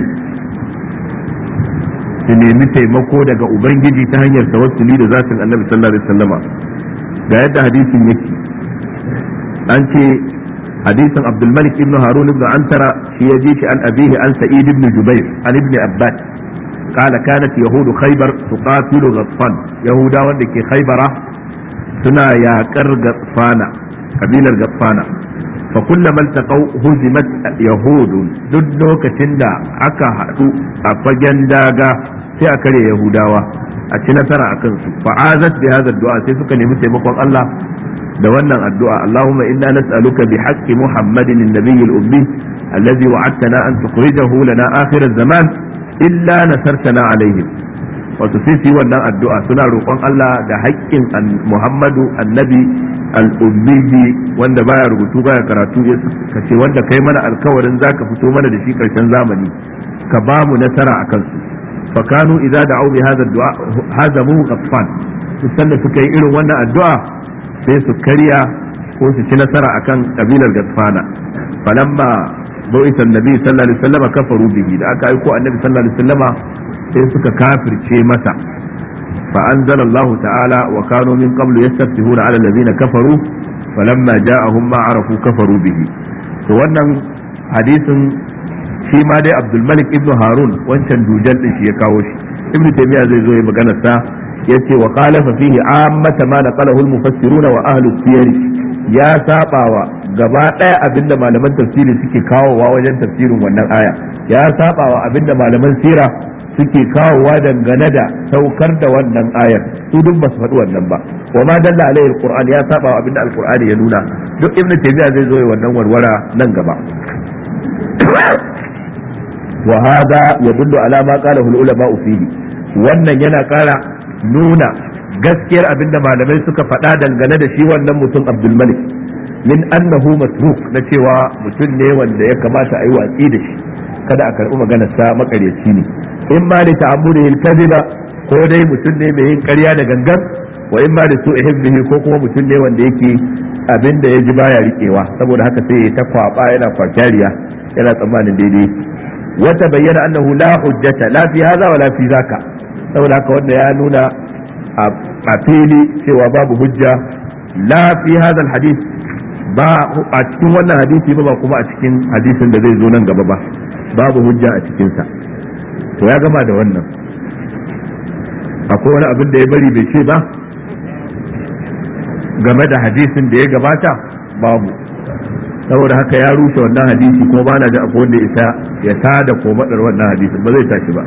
su nemi taimako daga ubangiji ta hanyar tawassuli da zatin annabi sallallahu alaihi wasallama ga yadda hadisin yake an ce hadisin abdulmalik ibn harun ibn antara shi ya ji shi an abihi an sa'id ibn jubair an ibn abbas قال كانت يهود خيبر تقاتل غطفان يهودا wanda ke khaybara suna yaƙar gatsfana kabilar gatsfana fa kullama altaqaw huzimat yahud duk lokacin da aka haɗu a fagen daga sai a kare yahudawa a ci nasara akan su fa azat bi hadha du'a sai suka nemi taimakon Allah da wannan addu'a Allahumma inna nas'aluka bi haqqi Muhammadin an-nabiy al-ummi alladhi wa'adtana an tukhrijahu lana akhir az-zaman illa nasartana alaihim wato sai su yi wannan addu'a suna roƙon Allah da haƙƙin Muhammadu annabi al-ummi wanda baya rubutu baya karatu ka ce wanda kai mana alkawarin zaka fito mana da shi karshen zamani ka ba mu nasara akan su fa kanu idza da'u bi hadha ad-du'a hazamu ghaffan sanda suka yi irin wannan addu'a sai su karya ko su ci nasara akan kabilar gasfana falamma bu'isa annabi sallallahu alaihi wasallam kafaru bihi da aka aiko annabi sallallahu alaihi wasallam sai suka kafirce masa fa anzala Allah ta'ala wa kanu min qablu yastaftihuna 'ala alladhina kafaru falamma ja'ahum ma arafu kafaru bihi to wannan hadisin shi ma dai Abdul Malik ibn Harun wancan dujal din shi ya kawo shi Ibn Taymiyyah zai zo ya magana sa yace wa khalafa fihi ammata ma naqalahu al-mufassiruna wa ahlu siyar ya sabawa gaba daya abinda malaman tafsiri suke kawowa wajen tafsirin wannan aya ya sabawa abinda malaman sira suke kawowa dangane da saukar da wannan ayar su duk ba su faɗi wannan ba wa ma dalla alaihi alquran ya sabawa abinda alqur'ani ya nuna duk ibn taymiya zai zo wannan warwara nan gaba wa hada yadullu ala ma qalahu al-ulama fihi wannan yana kara nuna gaskiyar abinda malamai suka faɗa dangane da shi wannan mutum abdulmalik min annahu matruk na cewa mutum ne wanda ya kamata a yi watsi da shi kada a karɓi maganar sa makaryaci ne in ma da ta'ammudihi al-kadhiba ko dai mutum ne mai yin ƙarya da gangan wa in ma da su hibbihi ko kuma mutum ne wanda yake abin da ya ji baya riƙewa saboda haka sai ya ta kwaba yana kwakyariya yana tsammanin daidai wata bayyana annahu la hujjata la fi hadha wa la fi zaka saboda haka wanda ya nuna a fili cewa babu hujja la fi hadha alhadith ba a cikin wannan hadisi ba ba kuma a cikin hadisin da zai zo nan gaba ba babu hujja a cikin sa to ya gama da wannan akwai wani abin da ya bari bai ce ba game da hadisin da ya gabata babu saboda haka ya rushe wannan hadisi ko ba na da akwai wanda isa ya tada ko madar wannan hadisin ba zai tashi ba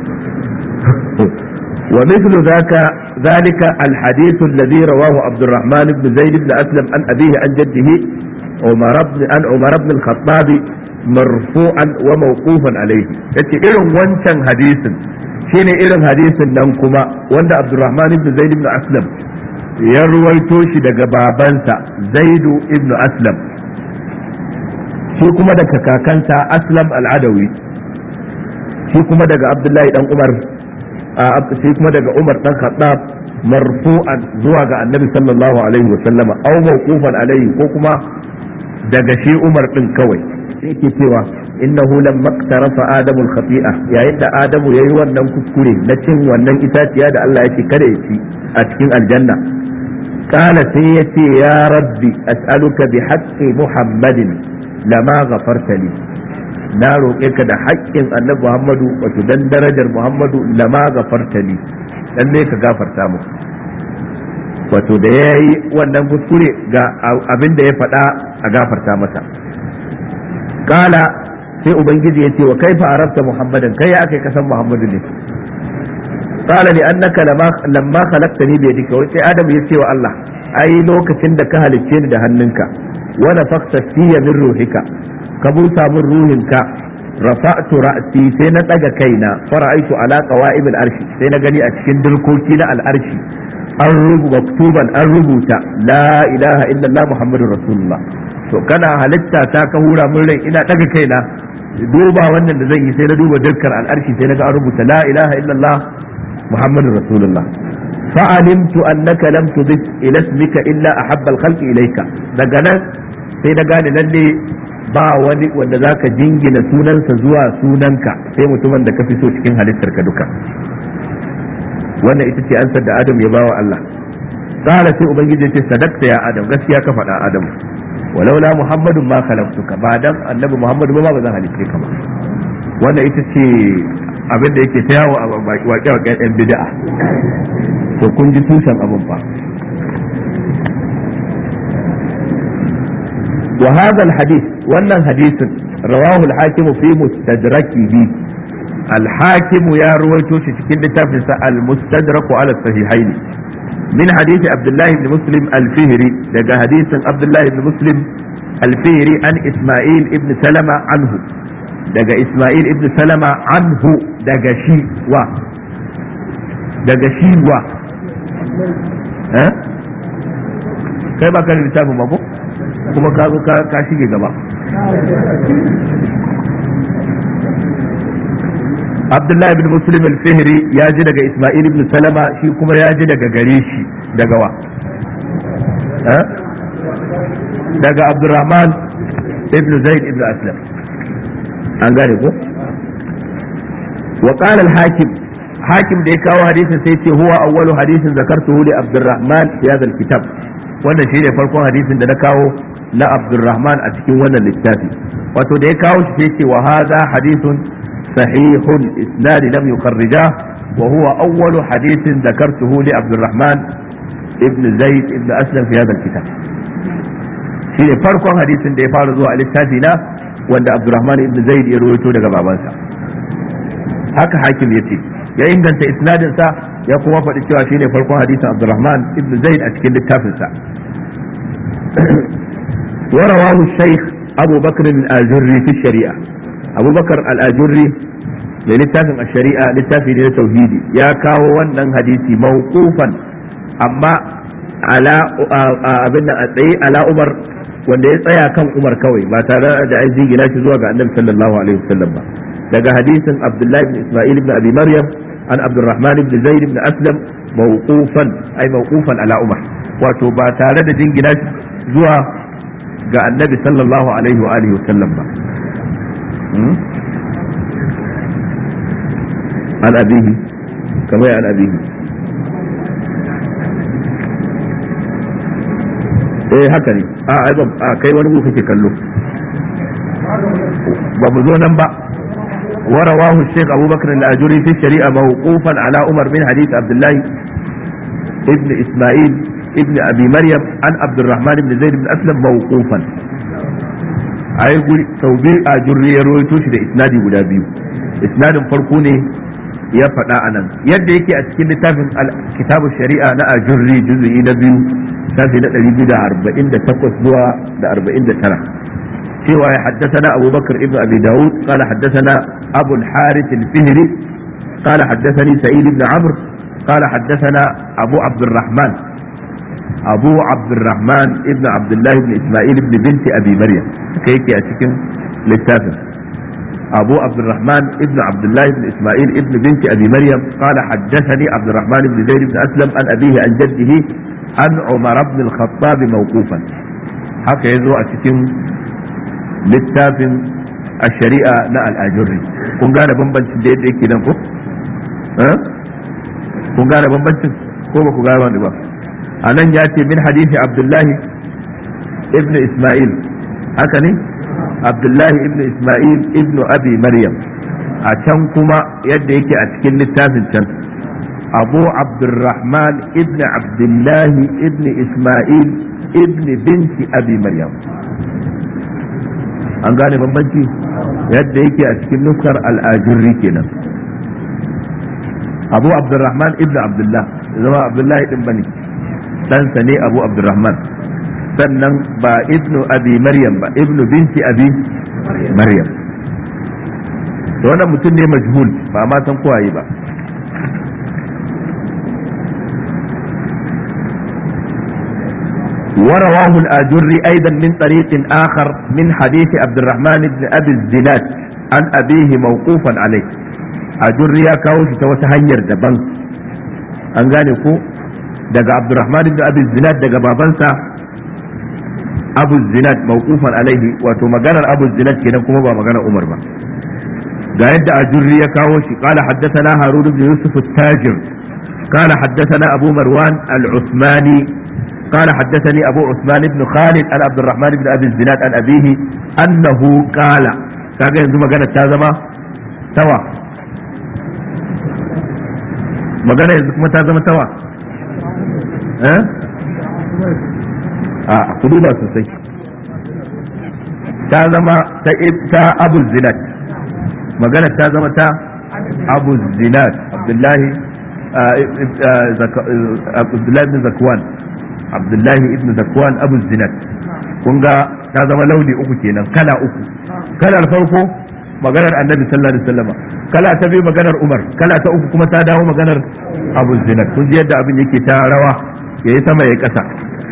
wa mithlu zaka zalika alhadith alladhi rawahu Abdurrahman ibn Zaid ibn Aslam an abihi an jaddihi Umar ibn an Umar ibn al-Khattab marfu'an wa mawqufan alayhi yace irin wancan hadisin shine irin hadisin nan kuma wanda Abdurrahman ibn Zaid ibn Aslam ya ruwaito shi daga babansa Zaidu ibn Aslam shi kuma daga kakansa aslam al'adawi shi kuma daga abdullahi dan umar shi kuma daga umar dan khattab marfu'an zuwa ga annabi sallallahu alaihi wasallama aw mawqufan alaihi ko kuma daga shi umar din kawai yake cewa innahu lam maktarafa adamu al-khati'a yayin da adamu yayi wannan kuskure na cin wannan itaciya da Allah yake kada ya ci a cikin aljanna qala sai yace ya rabbi as'aluka bi haqqi muhammadin lama ghafarta li na roƙe ka da haƙƙin annabi Muhammadu wato dan darajar Muhammadu lama ghafarta li dan ne ka gafarta mu wato da yayi wannan kuskure ga abin da ya faɗa a gafarta masa kala sai ubangiji ya ce wa kaifa arabta muhammadan kai ya kai kasan muhammadu ne kala li annaka lamma khalaqtani bi yadika wai sai adam ya ce wa Allah ai lokacin da ka halicce ni da hannunka wa nafaqta fiyya min ruhika ka busa min ruhinka rafa'tu ra'si sai na daga kaina fara'aitu ala qawa'ib al-arshi sai na gani a cikin dirkoki na al-arshi an rubuta maktuban an rubuta la ilaha illallah muhammadur rasulullah to kana halitta ta ka hura min rai ina daga kaina duba wannan da zan yi sai na duba dukkan al'arshi sai na ga an rubuta la ilaha illallah muhammadur rasulullah fa'alimtu annaka lam tudif ila ismika illa ahabba al-khalqi ilayka daga nan sai na gane lalle ba wani wanda zaka jingina sunansa zuwa sunanka sai mutumin da ka fi so cikin halittar ka duka wannan ita ce ansar da adam ya bawa Allah qala sai ubangiji ya ce sadaqta ya adam gaskiya ka faɗa adam walaula muhammadun ma khalaqtuka ba dan annabi muhammadu ba ba zan halitte ka ba wannan ita ce abin da yake ta yawo a waƙe-waƙen yan bid'a to kun ji tushen abin ba wa hadha alhadith wannan hadisin rawahu alhakim fi mustadrakihi الحاكم يا رويتو cikin littafin sa al-mustadrak ala sahihaini min hadith Abdullah ibn Muslim al-Fihri daga hadisin Abdullah ibn Muslim al-Fihri an Isma'il ibn Salama anhu daga Isma'il ibn Salama anhu daga shi wa daga shi wa eh kai ba ka da littafin ba ko kuma ka zo ka shige gaba Abdullahi bin Muslim al-Fihri ya ji daga Ismail ibn Salama shi kuma ya ji daga gare shi daga wa daga Abdurrahman ibn Zaid ibn Aslam an gane ko wa qala al-hakim hakim da ya kawo hadisin sai ce huwa awwalu hadisin zakartuhu li Abdurrahman fi hadha al-kitab wannan shi ne farkon hadisin da na kawo na Abdurrahman a cikin wannan littafi wato da ya kawo shi sai ce wa hadha hadithun صحيح الإسناد لم يخرجاه وهو أول حديث ذكرته لعبد الرحمن ابن زيد ابن أسلم في هذا الكتاب shine farkon hadisin da ya fara zuwa a littafi na wanda Abdurrahman ibn Zaid ya rawaito daga babansa haka hakim yace ya inganta isnadin sa ya kuma faɗi cewa shine farkon hadisin Abdurrahman ibn Zaid a cikin littafin sa wa rawahu shaykh Abu Bakr al-Ajurri fi shari'a abubakar al'ajurri mai littafin a shari'a littafi ne na tauhidi ya kawo wannan hadisi mawqufan amma ala abin da a tsaye ala umar wanda ya tsaya kan umar kawai ba tare da an jingina shi zuwa ga annabi sallallahu alaihi wasallam ba daga hadisin abdullahi ibn isma'il ibn abi maryam an abdurrahman ibn zaid ibn aslam mawqufan ay mawqufan ala umar wato ba tare da jingina shi zuwa ga annabi sallallahu alaihi wa alihi wasallam ba عن أبيه كما عن أبيه eh haka ne a a kai wani ku kake kallo ba mu zo nan ba ورواه الشيخ أبو بكر الأجري في الشريعة موقوفا على عمر بن حديث عبد الله ابن إسماعيل ابن أبي مريم عن عبد الرحمن بن زيد بن أسلم موقوفا ai guri sau biyu a jurri ya rawaito shi da isnadi guda biyu isnadin farko ne ya faɗa a nan yadda yake a cikin littafin kitabu shari'a na ajurri juzu'i na biyu shafi na ɗari biyu da arba'in da takwas zuwa da arba'in da tara cewa ya haddasana abubakar ibn abi dawud qala haddasana abu al-harith al-fihri qala haddasani sa'id ibn amr qala haddasana abu abdurrahman abu abdurrahman ibn abdullah ibn isma'il ibn binti abi maryam haka yake a cikin littafin أبو عبد الرحمن ابن عبد الله بن إسماعيل ابن بنت أبي مريم قال حدثني عبد الرحمن بن زيد بن أسلم عن أبيه عن جده عن عمر بن الخطاب موقوفا haka ya zo a cikin littafin a shari'a na al'ajurri kun gane bambancin da yadda yake nan ko? kun gane bambancin ko ba ku gane wani ba a nan ya ce min hadisi abdullahi ibn ismail haka ne abdullahi ibn isma'il ibn abi maryam a can kuma yadda yake a cikin littafin can abu abdurrahman ibn abdullahi ibn isma'il ibn binti abi maryam an gane bambanci yadda yake a cikin nuskar al'ajurri kenan abu abdurrahman ibn abdullah zama abdullahi din bane ɗansa ne abu abdurrahman sannan ba ibnu abi maryam ba ibnu binti abi maryam to wannan mutum ne majhul ba ma san kowaye ba ورواه الآجري أيضا من طريق آخر من حديث عبد الرحمن بن أبي الزناد عن أبيه موقوفا عليه أجري كاوش توسهنير دبن أنغانيكو دقى عبد الرحمن بن أبي الزناد دقى بابنسا abu zinad mawqufan alaihi wato maganar abu zinad kenan kuma ba maganar umar ba ga yadda ajurri ya kawo shi qala haddathana harun ibn yusuf at-tajir qala haddathana abu marwan al-usmani قال حدثني أبو عثمان بن خالد عن عبد الرحمن بن أبي الزناد عن أبيه أنه قال كاجا ينزل مجانا تازما توا مجانا ينزل تازما توا ها أه؟ a ku duba sosai ta zama ta abu zinat magana ta zama ta abu zinat abdullahi abdullahi ibn zakwan abdullahi ibn zakwan abu zinat kun ga ta zama launi uku kenan kala uku kalar farko maganar annabi sallallahu alaihi wasallam kala ta biyu maganar umar kala ta uku kuma ta dawo maganar abu zinat kun ji yadda abin yake ta rawa yayi sama yayi kasa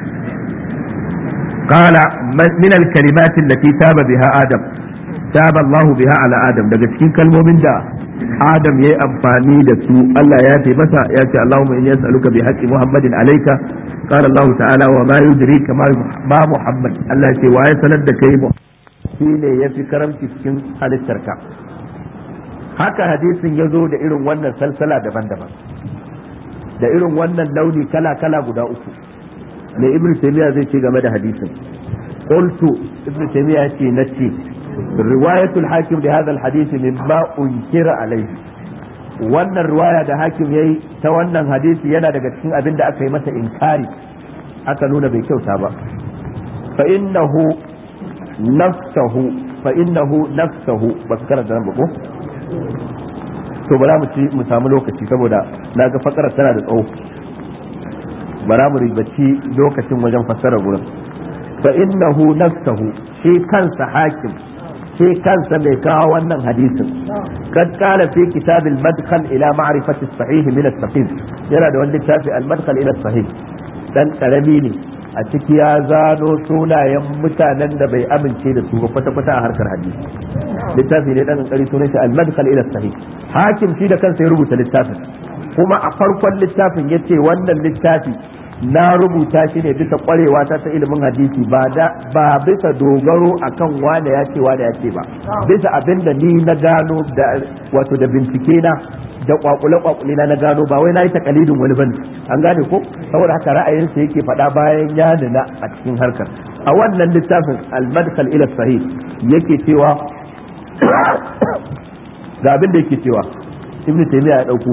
قال من الكلمات التي تاب بها آدم تاب الله بها على آدم daga cikin kalmomin da Adam yayi amfani da su Allah ya ce masa ya ce Allahumma inni as'aluka bi haqqi Muhammadin alayka qala Allah ta'ala wa ma yudrika ma Muhammad Allah ya ce wa ya sanar da kai shine yafi karamci cikin halittarka haka hadisin ya zo da irin wannan salsala daban-daban da irin wannan launi kala-kala guda uku me ibn taymiya zai ce game da hadisin qultu ibn taymiya ce nace riwayatul hakim da hadha alhadith mimma unkira alayhi wannan riwaya da hakim yayi ta wannan hadisi yana daga cikin abin da aka yi masa inkari aka nuna bai kyauta ba fa innahu nafsahu fa innahu nafsahu ba su karanta nan ba ko to bara mu ci mu samu lokaci saboda na ga fakarar tana da tsawo bara mu ribaci lokacin wajen fassara gurin fa innahu nafsahu shi kansa hakim shi kansa mai kawo wannan hadisin kad qala fi kitab al-madkhal ila ma'rifati as-sahih min as-saqim yana da wani littafi al-madkhal ila as-sahih dan karami ne a ciki ya zano sunayen mutanen da bai amince da su ba kwata-kwata a harkar hadisi littafi ne dan kankari sunan shi al-madkhal ila as-sahih hakim shi da kansa ya rubuta littafin kuma a farkon littafin yace wannan littafi na rubuta shi ne bisa kwarewa ta ta ilimin hadisi ba da ba bisa dogaro akan wane ya ce wane ya ce ba bisa abin da ni na gano da wato da bincike na da kwakule kwakule na na gano ba wai na yi takalidin wani bane an gane ko saboda haka ra'ayinsa yake faɗa bayan ya nuna a cikin harkar a wannan littafin al-madkhal ila sahih yake cewa ga abin da yake cewa ibnu taymiya ya dauko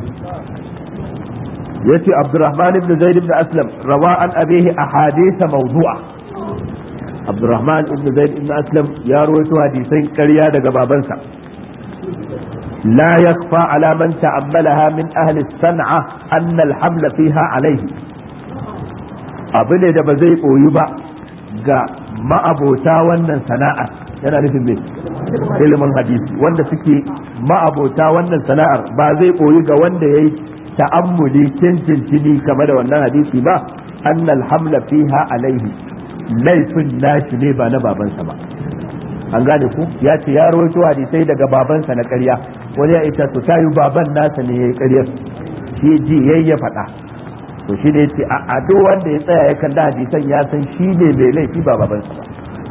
yace Abdurrahman ibn Zaid ibn Aslam rawa an abihi ahadith mawdu'a abdurrahman ibn zaid ibn aslam ya rawaito hadisan ƙarya daga babansa لا يخفى على من تأملها من أهل الصنعة أن الحمل فيها عليه أبني da ba zai ɓoyi ba ga ma'abota wannan sana'ar yana nufin mai ilimin hadisi wanda suke ma'abota wannan sana'ar ba zai ɓoyi ga wanda ya yi ta'ammuli cincin game da wannan hadisi ba annal hamla fiha alaihi laifin nashi ne ba na babansa ba an gane ku ya ce ya rawaito hadisai daga babansa na ƙarya wani ya ita to tayi baban nasa ne ya yi ƙaryar shi ji yayi ya faɗa to shi ne ya ce a duk wanda ya tsaya ya kalla hadisan ya san shi ne mai laifi ba babansa ba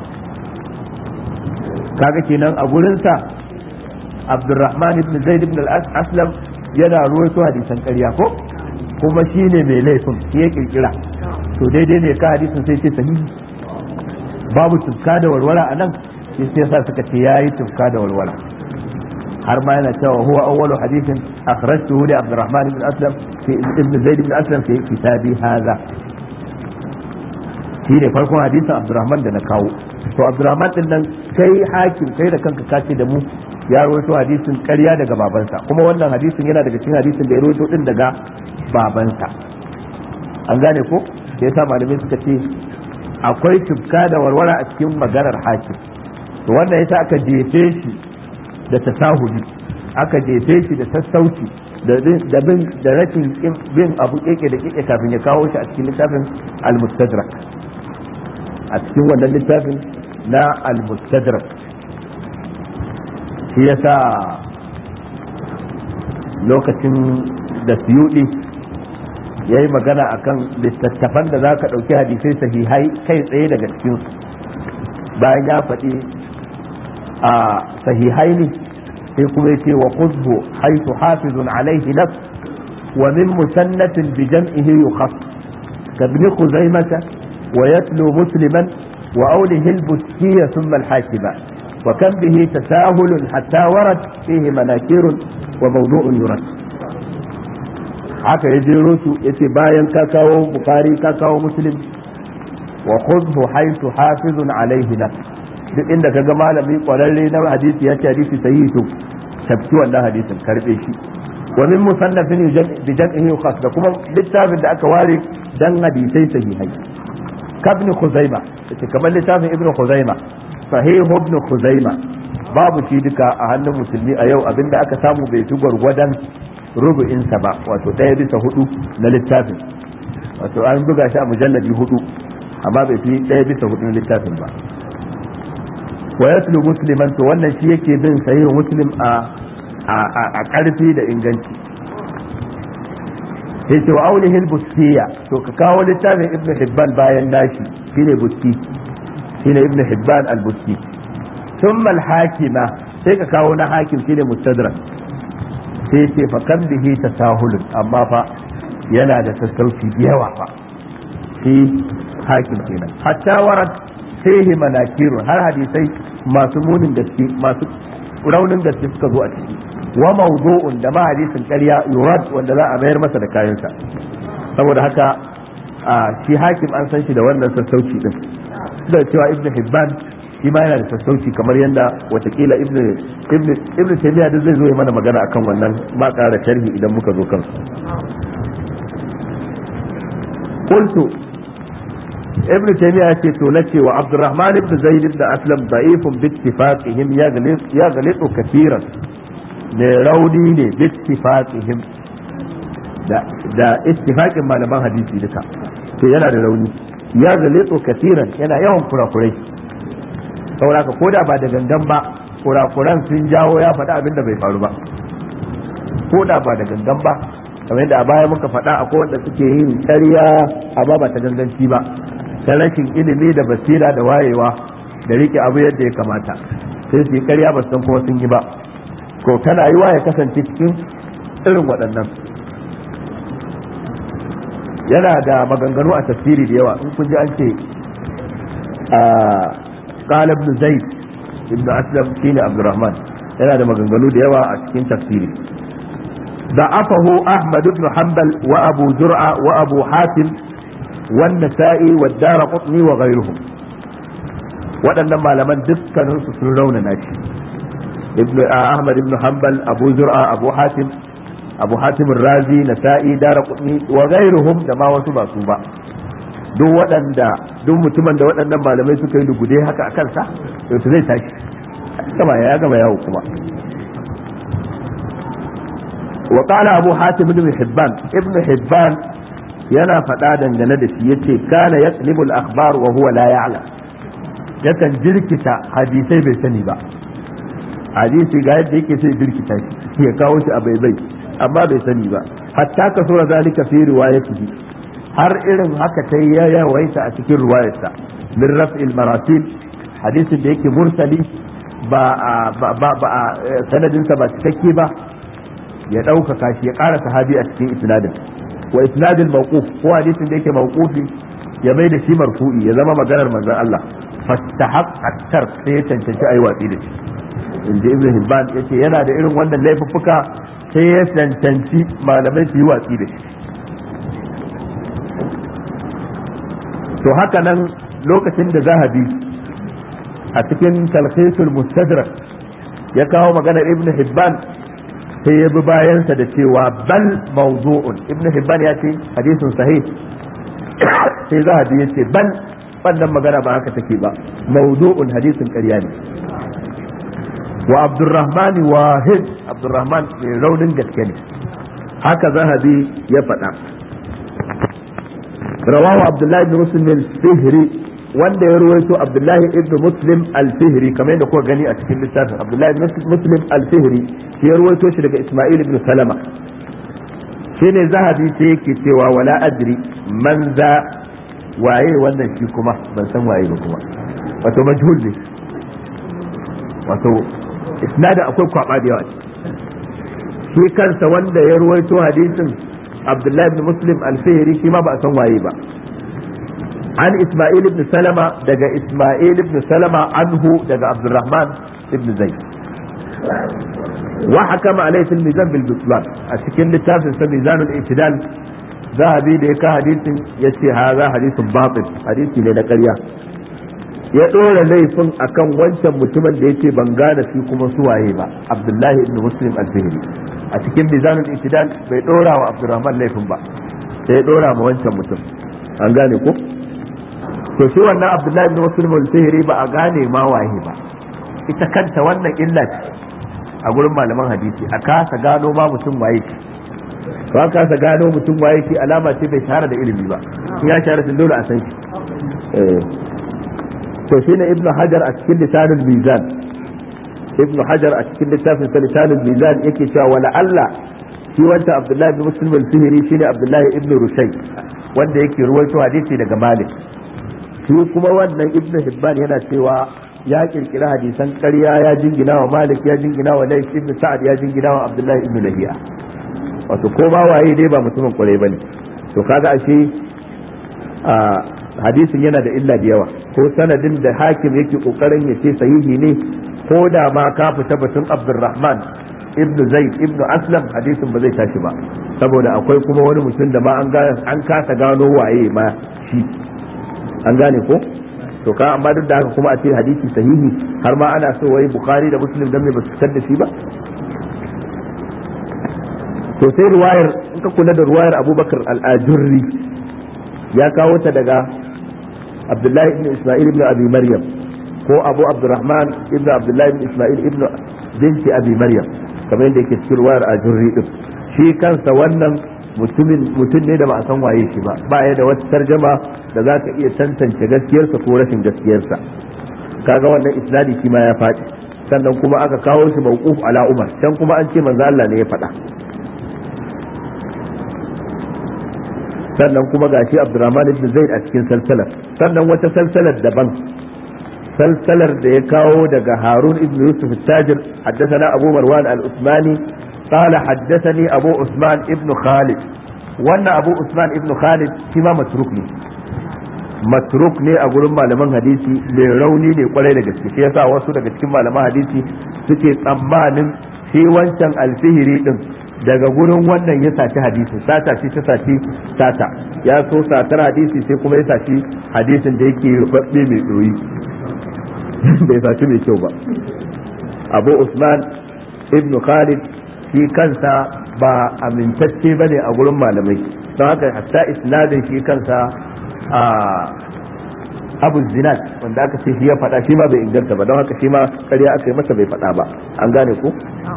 kaga kenan a gurinsa abdurrahman ibn zaid ibn al-aslam yana ruwaito hadisan ƙarya ko kuma shi ne mai laifin shi ya kirkira to daidai ne ka hadisin sai ce sahihi babu tufka da warwara a nan shi sai sa suka ce yayi tufka da warwara har ma yana cewa huwa awwalu hadithin akhrajtuhu li abdurrahman ibn aslam fi ibn zaid ibn aslam fi kitabi hadha shi ne farkon hadisin abdurrahman da na kawo to abdurrahman din nan kai hakim kai da kanka kace da mu ya rawaito hadisin ƙarya daga babansa kuma wannan hadisin yana daga cikin hadisin da ya rawaito din daga babansa an gane ko da yasa malamai suka ce akwai tufka da warwara a cikin maganar hakim to wannan yasa aka jefe shi da tasahuli aka jefe shi da sassauci da bin da rashin bin abu keke da keke kafin ya kawo shi a cikin littafin al-mustadrak a cikin wannan littafin na al-mustadrak shi yasa lokacin da suyudi ya yi magana akan littattafan da za ka ɗauki hadisai sahihai kai tsaye daga cikinsu bayan ya faɗi a sahihai ne sai kuma ya ce wa khudhu haythu hafizun alaihi nafs wa min musannatin bi jam'ihi yukhas ka ibn khuzaimah wa yatlu musliman wa awlihi al-buskiyya thumma al-hakiba wa kan bihi tasahul hatta warad fihi manakir wa mawdu'un yurad haka ya jero su yace bayan ka kawo bukhari ka kawo muslim wa khudhu haythu hafizun alaihi nafs duk inda ka ga malami kwararre na hadisi ya ce hadisi sahihi to tabki wannan hadisin karbe shi wa min musannafin bi jam'ihi khas da kuma littafin da aka ware dan hadisai sahihai kabn khuzaima yace kamar littafin ibnu khuzaima sahih ibn khuzaima babu shi duka a hannun musulmi a yau abinda aka samu bai fi gwargwadon rubu'insa ba wato ɗaya bisa hudu na littafin wato an buga shi a mujalladi hudu amma bai fi ɗaya bisa hudu na littafin ba wa yatlu musliman to wannan shi yake bin sahih muslim a a karfi da inganci sai ce wa aulihi al-bustiya to ka kawo littafin ibn hibban bayan nashi shine busti shine ibn hibban al-busti thumma al-hakima sai ka kawo na hakim shine mustadrak sai ce fa kan bihi tasahulun amma fa yana da sassauci da yawa fa shi hakim kenan hatta warat fihi manakirun har hadisai masu munin gaske masu raunin gaske suka zo a ciki wa mawdu'un da ma hadisin ƙarya yurad wanda za a mayar masa da kayansa saboda haka shi hakim an san shi da wannan sassauci din da cewa ibnu hibban shi ma yana da sassauci kamar yadda watakila ibnu ibnu ibnu taymiya duk zai zo ya mana magana akan wannan ba ƙara sharhi idan muka zo kansu qultu ابن تيمية تولتي وعبد الرحمن بن زيد بن أسلم ضعيف باتفاقهم يغلط, يغلط كثيرا لروني باتفاقهم da da ittifaqin malaman hadisi duka to yana da rauni ya zalito kasiran yana yawan kurakurai saboda ko da ba da gangan ba kurakuran sun jawo ya faɗa abin da bai faru ba ko da ba da gangan ba kamar yadda a baya muka faɗa akwai wanda suke yin ƙarya amma ba ta ganganci ba ta rashin ilimi da basira da wayewa da rike abu yadda ya kamata sai su yi karya ba san kuma sun yi ba ko tana yiwa ya kasance cikin irin waɗannan yana da maganganu a tafsiri da yawa in kun ji an ce a qala ibn zaid ibn aslam shine abdurrahman yana da maganganu da yawa a cikin tafsiri ضعفه أحمد بن حنبل وأبو زرعة وأبو حاتم والنسائي والدار قطني وغيرهم waɗannan malaman dukkaninsu sun raunana shi ibn ahmad ibn hanbal abu zur'a abu hatim abu hatim razi nasa'i daraqutni wa ghairuhum da ma wasu ba su ba duk waɗanda duk mutumin da waɗannan malamai suka yi lugude haka a kansa to zai tashi gama ya gama yawo kuma wa qala abu hatim ibn hibban ibn hibban yana faɗa dangane da shi yace kana yaqlibul akhbar wa huwa la ya'lam yakan jirkita hadisai bai sani ba hadisi ga yadda yake sai jirkita shi ya kawo shi a baibai amma bai sani ba hatta ka sura zalika fi riwayatihi har irin haka ta ya yawaita a cikin riwayarsa min raf'il maratil hadisin da yake mursali ba ba ba sanadinsa ba cikakke ba ya ɗaukaka shi ya ƙara sahabi a cikin isnadin wa isnadil mawquf ko hadisin da yake mawqufi ya mai da shi marfu'i ya zama maganar manzon Allah fastahaqqa tar sai ya cancanci ayi watsi da shi inda ibn hibban yace yana da irin wannan laifuffuka sai ya cancanci malamai su yi watsi da shi to haka nan lokacin da zahabi a cikin talhisul mustadrak ya kawo maganar ibn hibban sai ya bi bayansa da cewa bal mawdu'un ibn hibban ya ce hadisin sahih sai zahabi ya ce bal wannan magana ba haka take ba mawdu'un hadisin ƙarya ne wa abdurrahman wahid abdurrahman mai raunin gaske ne haka zahabi ya faɗa rawahu abdullahi ibn muslim al-fihri wanda ya ruwaito abdullahi ibn muslim al-fihri kamar yadda kuka gani a cikin littafin abdullahi ibn muslim al-fihri shi ya ruwaito shi daga isma'il ibn salama shine zahabi sai yake cewa wala adri man za waye wannan shi kuma ban san waye ba kuma wato majhul ne wato isnadin akwai kwaba da yawa shi kansa wanda ya ruwaito hadisin abdullahi ibn muslim al-fihri shi ma ba a san waye ba an isma'il ibn salama daga isma'il ibn salama anhu daga abdurrahman ibn zayd wa hakama alayhi fil mizan bil butlan a cikin littafin sa mizanul i'tidal zahabi da ya ka hadisin yace haza hadisin batil hadisi ne na ƙarya ya ɗora laifin akan wancan mutumin da yace ban gane shi kuma suwaye ba abdullahi ibn muslim al-fihri a cikin mizanul i'tidal bai ɗora wa abdurrahman laifin ba sai ya ɗora ma wancan mutum an gane ko to shi wannan abdullahi ibn muslim al-fihri ba a gane ma waye ba ita kanta wannan illa ce a gurin malaman hadisi a kasa gano ma mutum waye ce to an kasa gano mutum waye ce alama ce bai shahara da ilimi ba in ya shahara sun dole a san shi to shi ne ibnu hajar a cikin lisanul mizan ibnu hajar a cikin littafin sa lisanul mizan yake cewa wala Allah shi wanda abdullahi ibn muslim al-fihri shine abdullahi ibn rushay wanda yake ruwaito hadisi daga malik shi kuma wannan ibnu hibban yana cewa ya kirkira hadisan ƙarya ya jingina wa malik ya jingina wa lais ibn sa'ad ya jingina wa abdullahi ibn lahiya wato ko ba waye dai ba mutumin kwarai bane to kaga ashe a hadisin yana da illa da yawa ko sanadin da hakim yake kokarin ya ce sahihi ne ko da ma ka fita batun abdurrahman ibn zaid ibn aslam hadisin ba zai tashi ba saboda akwai kuma wani mutum da ma an kasa gano waye ma shi an gane ko to ka amma duk da haka kuma a ce hadisi sahihi har ma ana so wai bukhari da muslim dan me ba su fitar da shi ba to sai ruwayar in ka kula da ruwayar abubakar al-ajurri ya kawo ta daga abdullahi ibn isma'il ibn abi maryam ko abu abdurrahman ibn abdullahi ibn isma'il ibn binti abi maryam kamar yadda yake cikin ruwayar ajurri din shi kansa wannan mutumin mutum ne da ba a san waye shi ba ba ya da wata tarjama da za ka iya tantance gaskiyarsa ko rashin gaskiyarsa kaga wannan isnadi shi ma ya faɗi sannan kuma aka kawo shi mawquf ala umar can kuma an ce manzo Allah ne ya faɗa sannan kuma gashi Abdurrahman ibn Zaid a cikin salsalar sannan wata salsalar daban salsalar da ya kawo daga Harun ibn Yusuf al-Tajir haddathana Abu Marwan al-Usmani قال حدثني أبو عثمان ابن خالد وأن أبو عثمان ابن خالد كما متروك ne matruk ne a gurin malaman hadisi mai rauni ne kwarai da gaske shi yasa wasu daga cikin malaman hadisi suke tsammanin shi wancan alfihiri din daga gurin wannan ya saci hadisi sata shi ta saci sata ya so satar hadisi sai kuma ya saci hadisin da yake rubabbe mai doyi bai saci mai kyau ba abu usman ibn khalid shi kansa ba amintacce ba ne a gurin malamai don haka hatta isnadin shi kansa a abu zinat wanda aka ce shi ya faɗa shi ma bai inganta ba don haka shi ma ƙarya aka yi masa bai faɗa ba an gane ku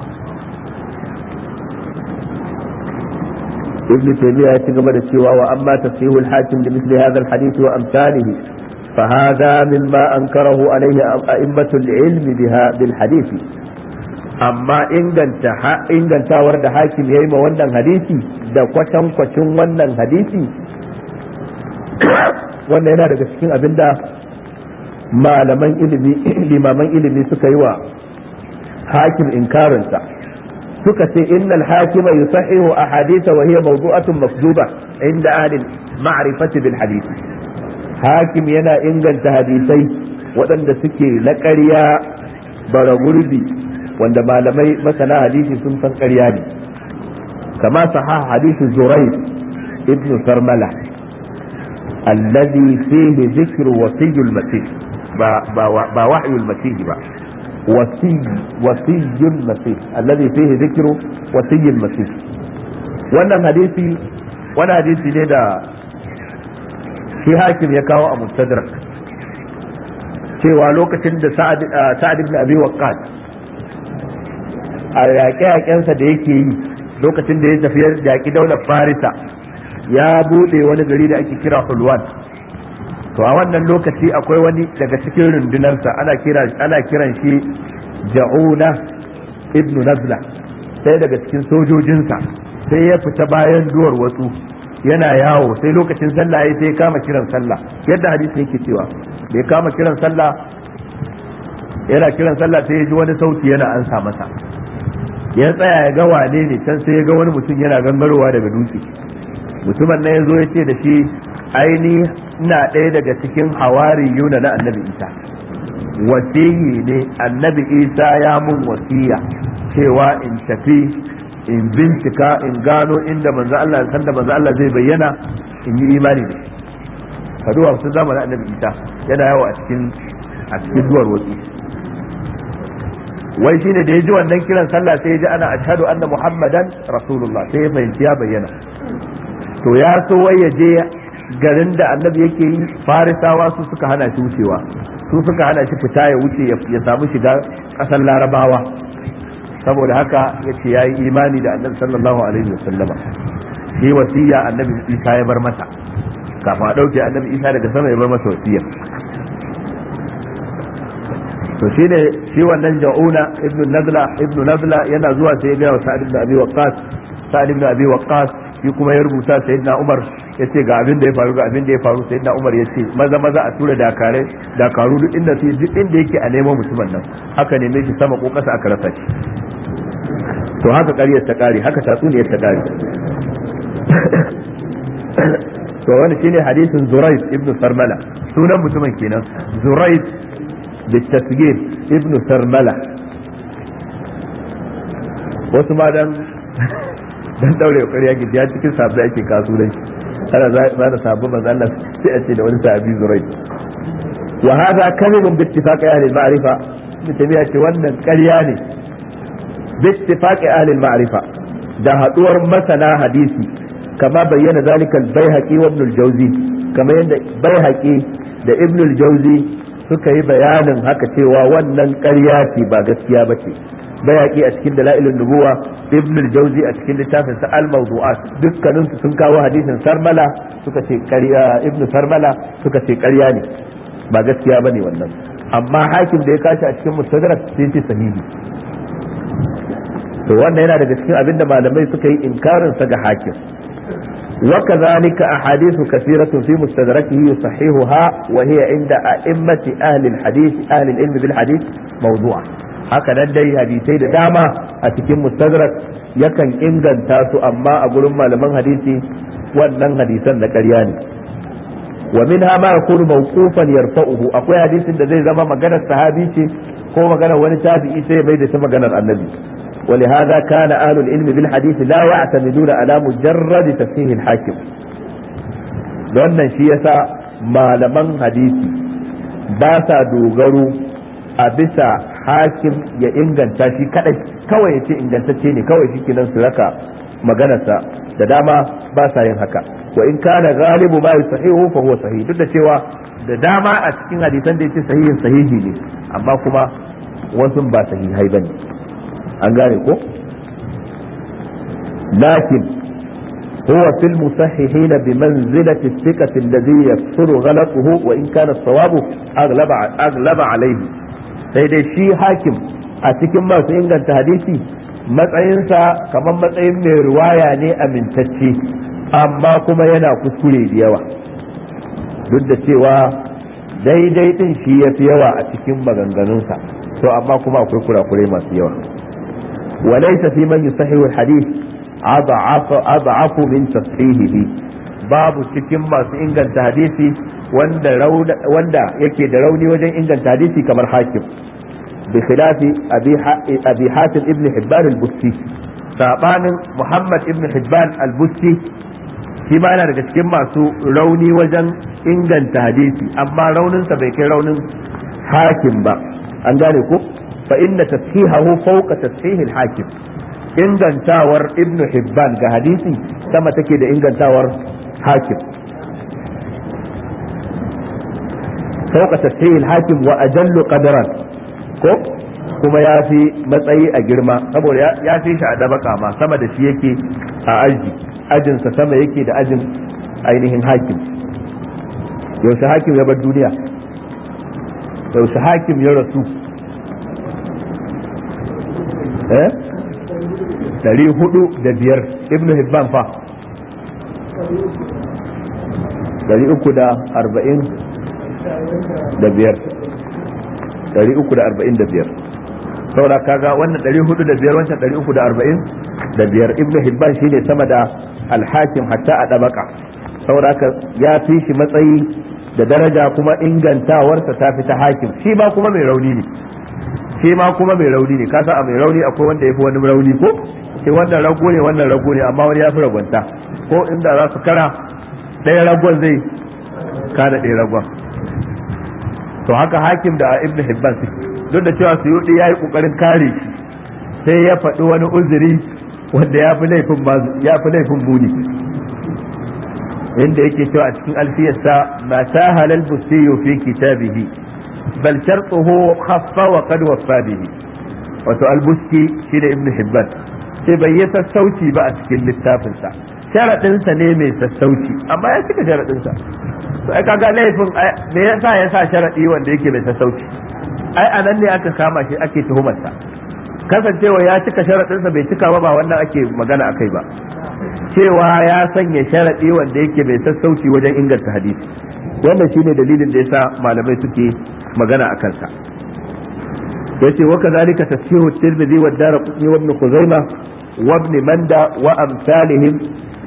ابن تيمية يتقبل السوى وأما تصحيح الحاكم لمثل هذا الحديث وأمثاله فهذا مما أنكره عليه أئمة العلم بها بالحديث أما إن كنت ورد حاكم يما ونن حديثي da kwatan kwacin wannan hadisi wannan yana daga cikin abinda malaman ilimi limaman ilimi suka yi wa hakim inkarinsa suka ce innal hakima yusahihu ahadith wa hiya mawdu'atun makduba inda ahli ma'rifati bil hadith hakim yana inganta hadisai waɗanda suke na ƙarya bara gurbi wanda malamai masana hadisi sun san ƙarya ne kama sahah hadisi zurayd ibn sarmala alladhi fihi dhikru wasiyul masih ba ba ba wahyul masih ba وصي وصي المسيح الذي فيه ذكر وصي المسيح wannan hadisi wani hadisi ne da shi hakim ya kawo a mustadrak cewa lokacin da sa'ad ibn abi waqqas a yaƙe-yaƙensa da yake yi lokacin da ya tafi yaƙi daular farisa ya buɗe wani gari da ake kira hulwan to a wannan lokaci akwai wani daga cikin rundunarsa ana kira ana kiran shi ja'una ibnu nazla sai daga cikin sojojinsa sai ya fita bayan duwar wasu yana yawo sai lokacin sallah ya sai kama kiran sallah yadda hadisi yake cewa da ya kama kiran sallah yana kiran sallah sai ya ji wani sauti yana ansa masa ya tsaya ya ga wane ne can sai ya ga wani mutum yana gangarowa daga dutse mutumin nan ya zo ya ce da shi aini ina ɗaya daga cikin hawari yuna na annabi isa wasiyi ne annabi isa ya mun wasiya cewa in tafi in bincika in gano inda manzo Allah san da manzo Allah zai bayyana in yi imani da shi kaduwa sun zamanin annabi isa yana yawo a cikin a cikin duwar wasu wai shine da ya ji wannan kiran sallah sai ya ji ana ashhadu anna muhammadan rasulullah sai ya fahimci ya bayyana to ya so wai ya je garin da annabi yake yi farisawa su suka hana shi wucewa su suka hana shi fita ya wuce ya samu shiga ƙasar larabawa saboda haka ya ce ya yi imani da annabi sallallahu alaihi wasallama shi wasiya annabi isa ya bar masa kafin a ɗauke annabi isa daga sama ya bar masa wasiya to shi ne shi wannan ja'una ibnu nazla ibnu nazla yana zuwa sai ya ga wa sa'id ibn abi waqqas sa'id ibn abi waqqas shi kuma ya rubuta sayyidina umar ya ce ga abin da ya faru ga abin da ya faru sayyidina umar ya ce maza maza a tura dakare dakaru duk inda sai duk inda yake a neman mutumin nan haka neme shi sama ko kasa aka rasa shi to haka ƙaryar ta ƙare haka tatsuniyar ta ƙare to wani shine hadisin Zuraid ibn Sarmala sunan mutumin kenan Zuraid بالتسجيل ابن سرملة wasu ma dan dan daure kokari yake ya cikin sabbi ake kasuwanci ana za da sabbi manzo Allah sai a ce da wani sahabi zurai wa hada kadhibun bi ittifaqi ahli al-ma'rifa mutane ce wannan ƙarya ne bi ittifaqi ahli al-ma'rifa da haduwar masana hadisi kama bayyana zalika al-baihaqi wa ibn al-jawzi kama yadda baihaqi da ibn al-jawzi suka yi bayanin haka cewa wannan ƙarya ce ba gaskiya ba ce bayaki a cikin dalailun nubuwa ibn al-jawzi a cikin littafin sa al-mawdu'at dukkanin su sun kawo hadisin sarmala suka ce ƙarya ibn sarmala suka ce ƙarya ne ba gaskiya bane wannan amma hakim da ya kashi a cikin mustadrak sai ce sahihi to wannan yana daga cikin abinda malamai suka yi inkarin sa ga hakim وكذلك أحاديث كثيرة في مستدركه يصححها وهي عند أئمة أهل الحديث أهل العلم بالحديث موضوع هكذا dai hadisai da dama a cikin mustadrak yakan inganta su amma a gurin malaman hadisi wannan hadisan da ƙarya ne wa minha ma yakunu mawqufan yarfa'uhu akwai hadisin da zai zama maganar sahabi ce ko maganar wani tabi'i sai bai da shi maganar annabi ولهذا كان أهل العلم بالحديث لا يعتمدون على مجرد تصحيح الحاكم wannan shi yasa malaman hadisi ba sa dogaro a bisa hakim ya inganta shi kadai kawai ya ce ingantacce ne kawai shi kenan su raka maganarsa da dama ba sa yin haka wa in kana galibu ma sahihu fa huwa sahih duk da cewa da dama a cikin hadisan da yace sahihin sahihi ne amma kuma wasu ba sahihai bane an gane ko lakin هو في المصححين بمنزلة الثقة الذي يكثر غلطه وإن كان الصواب أغلب أغلب عليه sai dai shi hakim a cikin masu inganta hadisi matsayinsa kamar matsayin mai ruwaya ne amintacce amma kuma yana kuskure da yawa duk da cewa daidai din shi ya fi yawa a cikin maganganunsa to amma kuma akwai kurakurai masu yawa walaysa fi man yusahihu hadith ad'afu min tashihihi babu cikin masu inganta hadisi wanda wanda yake da rauni wajen inganta hadisi kamar hakim bi khilafi abi hatim ibn hibban al-busti sabanin muhammad ibn hibban al-busti shi ma yana daga cikin masu rauni wajen inganta hadisi amma rauninsa bai kai raunin hakim ba an gane ko fa inna tashihahu fawqa tashih al-hakim ingantawar ibn hibban ga hadisi sama take da ingantawar hakim fawqa tashih al-hakim wa ajallu qadaran ko kuma ya fi matsayi a girma saboda ya fi shi a dabaka ma sama da shi yake a aji ajinsa sama yake da ajin ainihin hakim yaushe hakim ya bar duniya yaushe hakim ya rasu eh dari hudu da biyar ibnu hibban fa dari uku da arba'in da biyar dari uku da arba'in da biyar saboda kaga wannan dari hudu da biyar wancan dari uku da arba'in da biyar ibnu hibban shine sama da alhakim hatta a ɗabaka saboda haka ya fi shi matsayi da daraja kuma ingantawarsa ta fi ta hakim shi ma kuma mai rauni ne shi ma kuma mai rauni ne kasa a mai rauni akwai wanda ya fi wani rauni ko sai wannan rago ne wannan rago ne amma wani ya fi ragwanta ko inda za su kara ɗaya ragon zai kada ɗaya ragon to haka hakim da ibn hibban suke duk da cewa suyudi ya yi ƙoƙarin kare shi sai ya faɗi wani uzuri wanda ya fi laifin ya fi laifin muni inda yake cewa a cikin alfiyarsa ma sahala al-bustiyu fi kitabihi bal shartuhu khaffa wa qad waffa bihi wato al-busti shi da ibnu hibban sai bai yi sassauci ba a cikin littafinsa sharadinsa ne mai sassauci amma ya cika sharadinsa to ai kaga laifin me yasa ya sa sharadi wanda yake mai sassauci ai anan ne aka kama shi ake tuhumarsa kasancewa ya cika sharaɗinsa bai cika ba ba wannan ake magana a kai ba cewa ya sanya sharaɗi wanda yake mai sassauci wajen inganta hadisi wannan shine dalilin da yasa malamai suke magana a kansa yace wa kadhalika tafsiru at-tirmidhi wa ad-darqutni wa ibn khuzaimah wa ibn manda wa amsalihim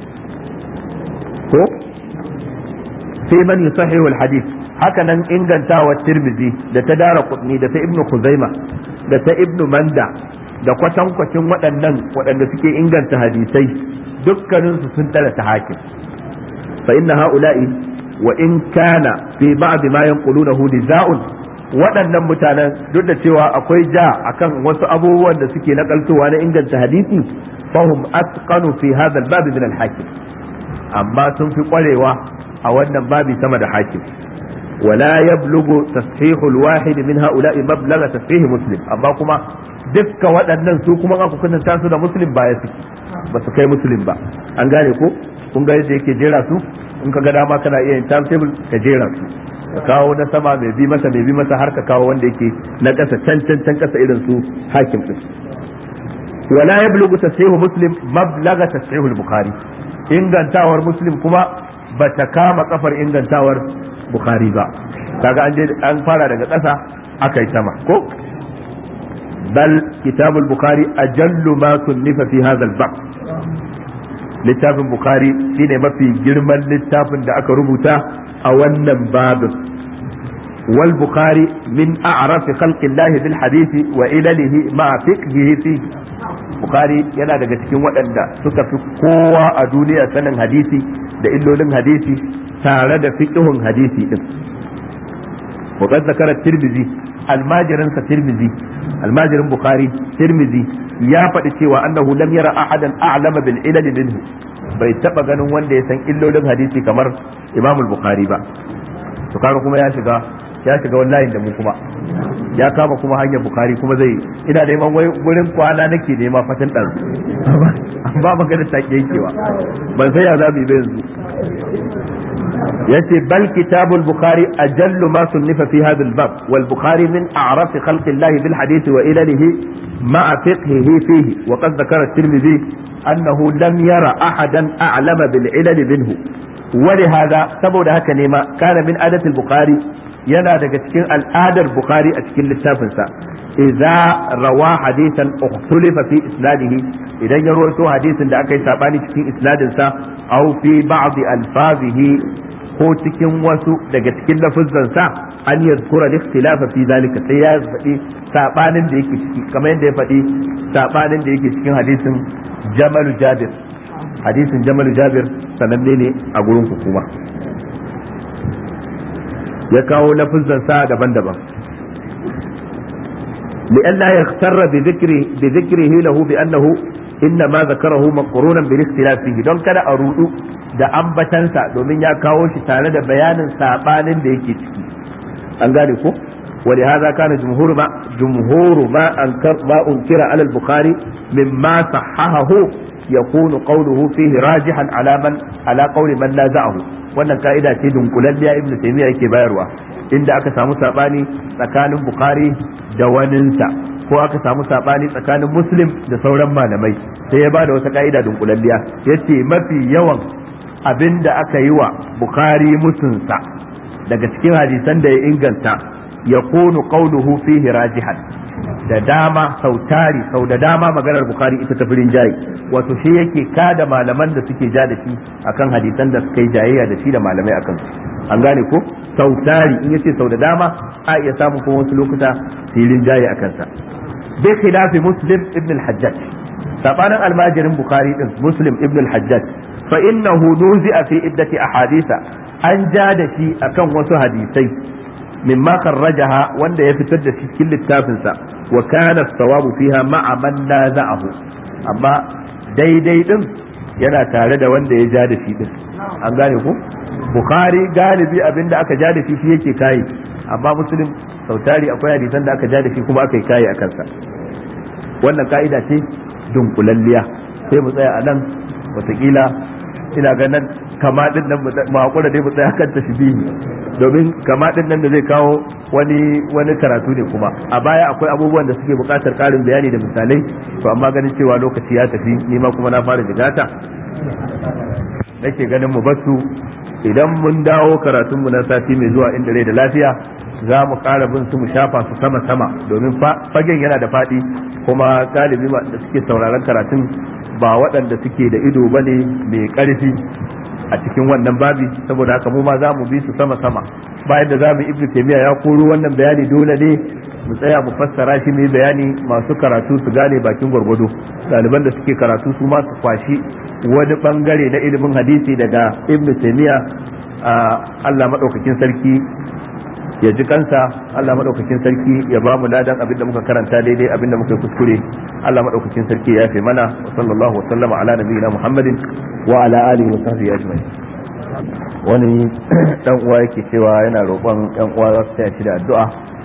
ko fi man yusahihu al-hadith haka nan ingantawa tirmidhi da ta dara qutni da ta ibn khuzaimah da ta ibnu manda da kwatankwacin waɗannan waɗanda suke inganta hadisai dukkaninsu sun tsara ta hakim fa inna ha'ula'i wa in kana fi ba'd ma yanqulunahu niza'un waɗannan mutanen duk da cewa akwai ja akan wasu abubuwan da suke nakaltowa na inganta hadisi fahum atqanu fi hadha al-bab min al-hakim amma sun fi kwarewa a wannan babi sama da hakim ولا يبلغ تصحيح الواحد من هؤلاء مبلغ تصحيح مسلم amma kuma dukka waɗannan su kuma aka kunanta su da muslim ba ya suke ba su kai muslim ba an gane ko kun ga yadda yake jera su in ka ga dama kana iya yin timetable ka jera su ka kawo na sama mai bi masa mai bi masa har ka kawo wanda yake na ƙasa can can can ƙasa irin su hakim din wala yablughu tashihu muslim mablaga tashihu al-bukhari ingantawar muslim kuma bata kama kafar ingantawar bukhari ba kaga an je an fara daga ƙasa aka yi sama ko bal kitabul bukhari ajallu ma sunnifa fi hadha al-bab littafin bukhari shine mafi girman littafin da aka rubuta a wannan babin wal bukhari min a'raf khalqi Allah bil hadisi wa ilalihi ma fiqhihi fi bukhari yana daga cikin waɗanda suka fi kowa a duniya sanin hadisi da illolin hadisi tare da fiqhun hadisi din وقد ذكر الترمذي almajirinsa tirmizi almajirin bukhari tirmizi ya faɗi cewa annahu lam yara ahadan a'lama bil ilal minhu bai taba ganin wanda ya san illolin hadisi kamar imam bukhari ba to kaga kuma ya shiga ya shiga wallahi da mu kuma ya kama kuma hanyar bukhari kuma zai ina neman wai gurin kwana nake nema fatan ɗan ba magana ta yankewa ban sai ya za mu yi yanzu yace bal kitabul bukhari ajallu ma sunnifa fi hadha al-bab wal bukhari min a'raf khalqi Allah bil hadith wa ilalihi ma'a fiqhihi fihi wa qad dhakara at-tirmidhi annahu lam yara ahadan a'lama bil ilal minhu ولهذا saboda haka ne ma kana min adatul bukhari yana daga cikin al'adar bukhari a cikin littafinsa idza rawa hadithan ukhtulifa fi isnadihi idan ya rawaito hadisin da aka yi sabani cikin isnadin sa aw fi ba'd alfazihi ko cikin wasu daga cikin lafuzzan sa an yadhkura al-ikhtilafa fi zalika sai ya faɗi sabanin da yake ciki kamar yadda ya faɗi sabanin da yake cikin hadisin jamalu jabir hadisin jamalu jabir sananne ne a gurin hukuma ya kawo lafizan sa daban-daban لئلا يغتر بذكره بذكره له بأنه إنما ذكره مقرونا بالاختلاف فيه دون كذا أرودو da ambatansa domin ya kawo shi tare da bayanin sabanin da yake ciki an gane ko ولهذا كان جمهور ما جمهور ما انكر ما انكر على البخاري مما صححه يكون قوله فيه راجحا على من على قول من نازعه wannan ka'ida ce dunkulalliya ibnu taymiya yake bayarwa inda aka samu sabani tsakanin bukhari da waninsa ko aka samu sabani tsakanin muslim da sauran malamai sai ya bada wata ka'ida dunkulalliya yace mafi yawan abin da aka yi wa bukhari musunsa daga cikin hadisan da ya inganta ya kunu qawluhu fihi rajihan da dama sau tari sau da dama maganar bukhari ita ta firin jayi wato shi yake kada malaman da suke ja da shi akan hadisan da suka yi jayayya da shi da malamai akan su an gane ko sau tari in yace sau da dama a iya samun kuma wasu lokuta filin jayi a kansa bi khilafi muslim ibn al-hajjaj sabanin almajirin bukhari din muslim ibn al-hajjaj fa innahu nuzi'a fi iddati ahaditha an ja da shi akan wasu hadisai mimma kharrajaha wanda ya fitar da cikin littafinsa wa kana sawabu fiha ma'a man naza'ahu amma daidai din yana tare da wanda ya ja da shi din an gane ku bukhari galibi abinda aka ja da shi shi yake kai amma muslim sautari akwai hadisan da aka ja da shi kuma aka yi kai a kansa wannan ka'ida ce dunkulalliya sai mu tsaya a nan watakila ina ganin kama din nan mu hakura dai mu tsaya kan tashbihi domin kama din nan da zai kawo wani wani karatu ne kuma a baya akwai abubuwan da suke buƙatar ƙarin bayani da misalai to amma ganin cewa lokaci ya tafi ni ma kuma na fara jigata nake ganin mu basu idan mun dawo karatun mu na sati mai zuwa inda rai da lafiya za mu ƙara bin su mu shafa su sama sama domin fagen yana da faɗi kuma galibi da suke sauraron karatun ba waɗanda suke da ido bane mai ƙarfi a cikin wannan babi saboda haka mu ma za mu bi su sama sama bayan da za mu ibnu taymiya ya koro wannan bayani dole ne mu tsaya mu fassara shi mai bayani masu karatu su gane bakin gwargwado ɗaliban da suke karatu su ma su kwashi wani bangare na ilimin hadisi daga ibnu taymiya Allah madaukakin sarki ya ji kansa Allah madaukakin sarki ya ba mu ladan abinda muka karanta daidai abinda muka kuskure Allah madaukakin sarki ya fi mana wa sallallahu wa sallama ala nabiyina Muhammadin wa ala alihi wa sahbihi ajma'in wani dan uwa yake cewa yana roƙon yan uwa za su taya shi da addu'a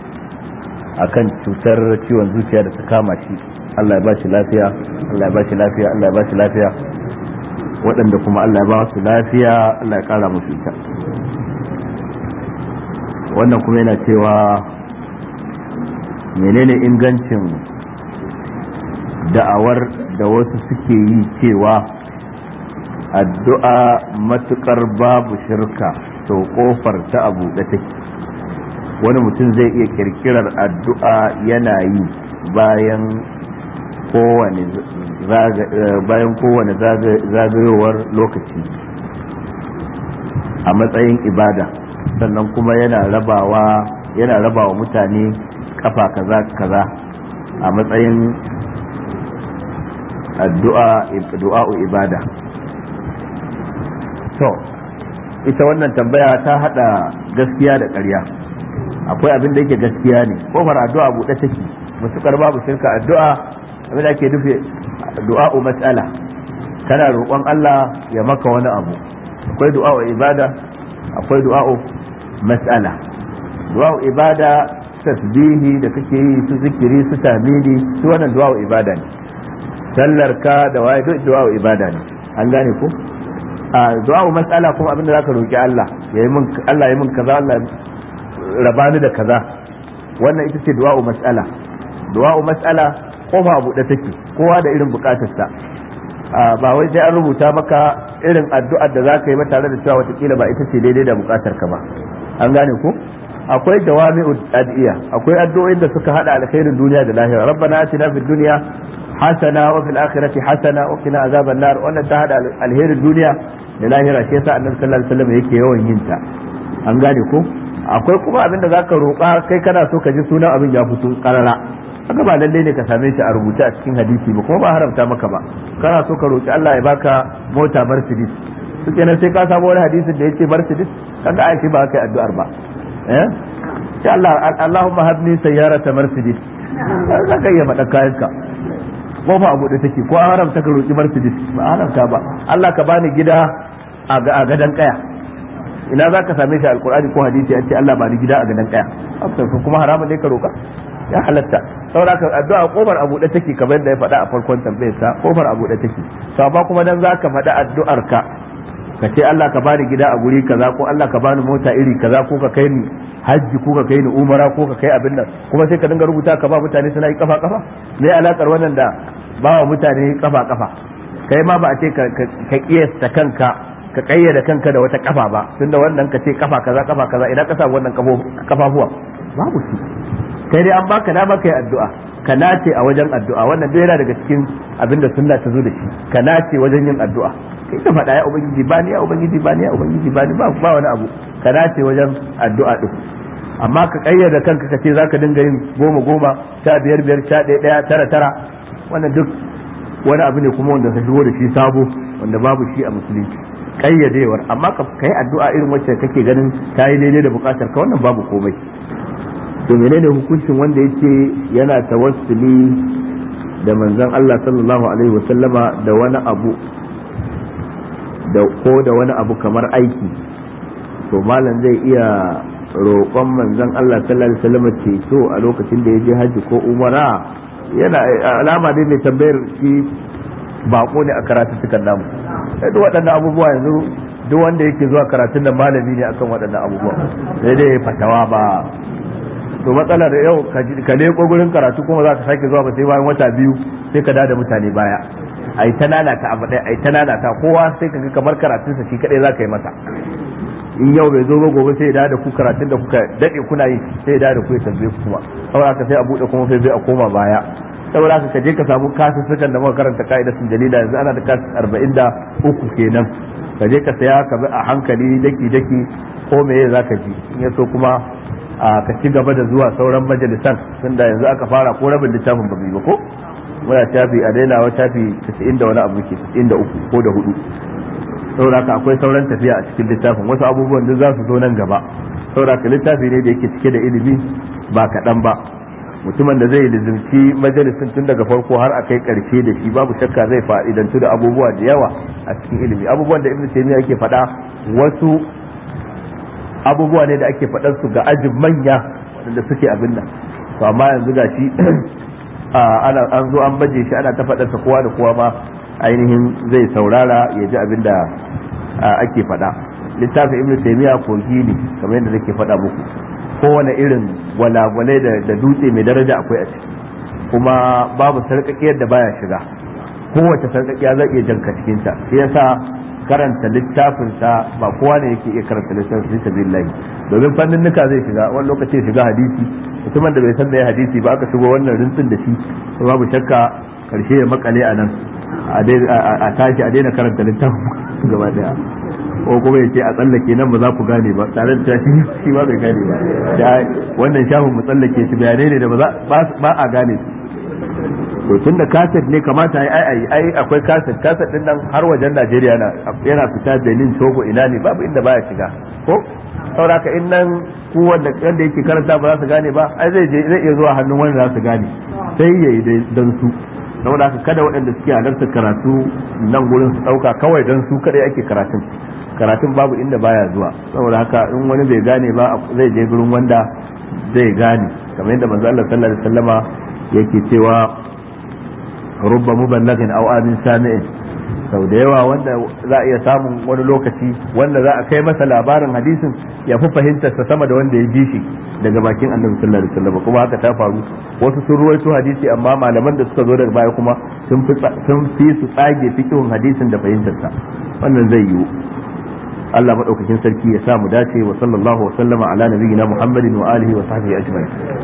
akan cutar ciwon zuciya da ta kama shi Allah ya ba shi lafiya Allah ya ba shi lafiya Allah ya ba shi lafiya waɗanda kuma Allah ya ba su lafiya Allah ya ƙara musu ita wannan kuma yana cewa menene ingancin da'awar da wasu suke yi cewa addu'a matukar babu shirka to kofar ta abu da take wani mutum zai iya kirkirar addu'a yana yi bayan kowane bayan kowane zagayowar lokaci a matsayin ibada sannan kuma yana rabawa yana rabawa mutane kafa kaza kaza a matsayin addu'a du'a'u ibada to ita wannan tambaya ta hada gaskiya da ƙarya akwai abin da yake gaskiya ne kofar addu'a buɗe take mutukar babu shirka addu'a abin da ake nufi du'a'u mas'ala kana roƙon Allah ya maka wani abu akwai du'a'u ibada akwai du'a'u mas'ala du'a'u ibada tasbihi da kake yi su zikiri su tamini su wannan du'a'u ibada ne sallar ka da waye duk du'a'u ibada ne an gane ko a du'a'u mas'ala kuma abin da zaka roki Allah yayi min Allah yayi min kaza Allah rabani da kaza wannan ita ce du'a'u mas'ala du'a'u mas'ala kofa abu da take kowa da irin bukatarsa ba wai sai an rubuta maka irin addu'ar da zaka yi ba tare da cewa watakila ba ita ce daidai da bukatar ka ba an gane ko akwai jawami'u ad'iya akwai addu'o'in da suka hada alkhairin duniya da lahira rabbana atina fid dunya hasana wa fil akhirati hasana wa qina azaban nar wannan ta hada alherin duniya da lahira shi yasa annabi sallallahu alaihi wasallam yake yawan yin ta an gane ko akwai kuma abin da zaka roƙa kai kana so ka ji sunan abin ya fito karara haka ba lalle ne ka same shi a rubuce a cikin hadisi ba kuma ba haramta maka ba kana so ka roƙi Allah ya baka mota Mercedes su kenan sai ka samu wani hadisin da yace Mercedes kaga ai shi ba kai addu'ar ba eh sai Allah Allahumma habni sayyarata Mercedes zaka iya faɗa kayanka ko ba abu da take ko an haramta ka roƙi Mercedes ba haramta ba Allah ka bani gida a gadan kaya ina za ka same shi alkur'ani ko hadisi an ce Allah ba ni gida a gadan kaya kuma haramun ne ka roƙa ya halatta saboda ka addu'a kofar abu da take kamar da ya faɗa a farkon tambayar sa kofar abu da take to amma kuma dan zaka faɗa addu'ar ka ka ce Allah ka bani gida a guri kaza ko Allah ka bani mota iri kaza ko ka kai ni hajji ko ka kai ni umara ko ka kai abin nan kuma sai ka dinga rubuta ka ba mutane suna yi kafa kafa me alakar wannan da ba wa mutane kafa kafa kai ma ba a ce ka kiyasta kanka ka kayyada kanka da wata kafa ba tunda wannan ka ce kafa kaza kafa kaza idan ka samu wannan kafafuwa babu shi kai dai an baka dama kai addu'a ka nace a wajen addu'a wannan duk yana daga cikin abin da sunna ta zo da shi ka nace wajen yin addu'a kai ta faɗa ya ubangiji ba ni ya ubangiji ba ni ya ubangiji ba ni ba ba wani abu ka nace wajen addu'a din amma ka kayyada kanka ka ce zaka dinga yin goma goma sha biyar biyar sha ɗaya ɗaya tara tara wannan duk wani abu ne kuma wanda ka shigo da shi sabo wanda babu shi a musulunci kayyadewar amma ka kai addu'a irin wacce kake ganin ta yi daidai da bukatar ka wannan babu komai to menene hukuncin wanda yake yana tawassuli da manzon Allah sallallahu alaihi wasallama da wani abu da ko da wani abu kamar aiki to malam zai iya roƙon manzon Allah sallallahu alaihi wasallama ceto a lokacin da ya je haji ko umara yana alama dai mai tambayar shi bako ne a karatun cikin namu duk waɗannan abubuwa yanzu duk wanda yake zuwa karatun da malami ne akan waɗannan abubuwa sai dai fatawa ba to matsalar yau ka leko gurin karatu kuma za ka sake zuwa ba sai bayan wata biyu sai ka da mutane baya ai ta lalata abu ɗaya ai ta lalata kowa sai ka ga kamar karatunsa shi kadai za ka yi masa in yau bai zo ba gobe sai ya da ku karatun da kuka daɗe kuna yi sai ya da ku ya tambaye ku kuma saboda haka sai a buɗe kuma sai a koma baya saboda haka ka je ka samu kasussukan da muka karanta ka'idatun jalila yanzu ana da kasus arba'in da uku kenan ka je ka saya ka bi a hankali daki daki ko meye za ka ji in ya so kuma ka ci gaba da zuwa sauran majalisan tunda yanzu aka fara ko rabin littafin ba ba ko muna shafi a daina wa shafi 90 da wani abu ke 93 ko da hudu saboda haka akwai sauran tafiya a cikin littafin wasu abubuwan duk za su zo nan gaba saboda haka littafi ne da yake cike da ilimi ba kaɗan ba mutumin da zai lizimci majalisin tun daga farko har a kai karshe da shi babu shakka zai fa'idantu da abubuwa da yawa a cikin ilimi abubuwan da ibnu taymiya yake faɗa wasu abubuwa ne da ake faɗar su ga ajin manya waɗanda suke abin nan to amma yanzu ga shi ana an zo an baje shi ana ta faɗar sa kowa da kowa ma ainihin zai saurara ya ji abin da ake faɗa littafin ibnu taymiya kogi ne kamar yadda nake faɗa muku kowane irin gwalagwalai da dutse mai daraja akwai a ciki kuma babu sarƙaƙiyar da baya shiga kowace sarƙaƙiya zai iya janka cikinta shi yasa karanta littafinsa ba kowa ne yake iya karanta littafin fi sabilillahi domin fannin nuka zai shiga wani lokaci shiga hadisi mutumin da bai san da ya hadisi ba aka shigo wannan rintsin da shi babu shakka karshe ya makale a nan a tashi a daina karanta littafin gaba daya ko kuma ya ce a tsallake nan ba za ku gane ba tare da shi shi ba bai gane ba wannan shafin mu tsallake shi bayanai ne da ba a gane su to tun da kaset ne kamata ai ai ai akwai kaset kaset din nan har wajen Najeriya yana yana fita Benin Togo ina ne babu inda baya shiga ko saboda in nan ko wanda wanda yake karanta ba za su gane ba ai zai je zai iya zuwa hannun wanda za su gane sai yayi dan su saboda haka kada waɗanda suke halartar karatu nan gurin su ɗauka kawai dan su kadai ake karatun karatun babu inda baya zuwa saboda haka in wani bai gane ba zai je gurin wanda zai gane kamar yadda manzo Allah sallallahu alaihi wasallama yake cewa rubba muballighin aw amin sami'in sau da yawa wanda za a iya samun wani lokaci wanda za a kai masa labarin hadisin ya fi fahimtarsa sama da wanda ya ji shi daga bakin annabi sallallahu alaihi wasallam kuma haka ta faru wasu sun ruwaito hadisi amma malaman da suka zo daga baya kuma sun fi sun fi su tsage fikihun hadisin da fahimtarsa wannan zai yiwu Allah madaukakin sarki ya sa mu dace wa sallallahu wa sallama ala nabiyyina Muhammadin wa alihi wa sahbihi ajma'in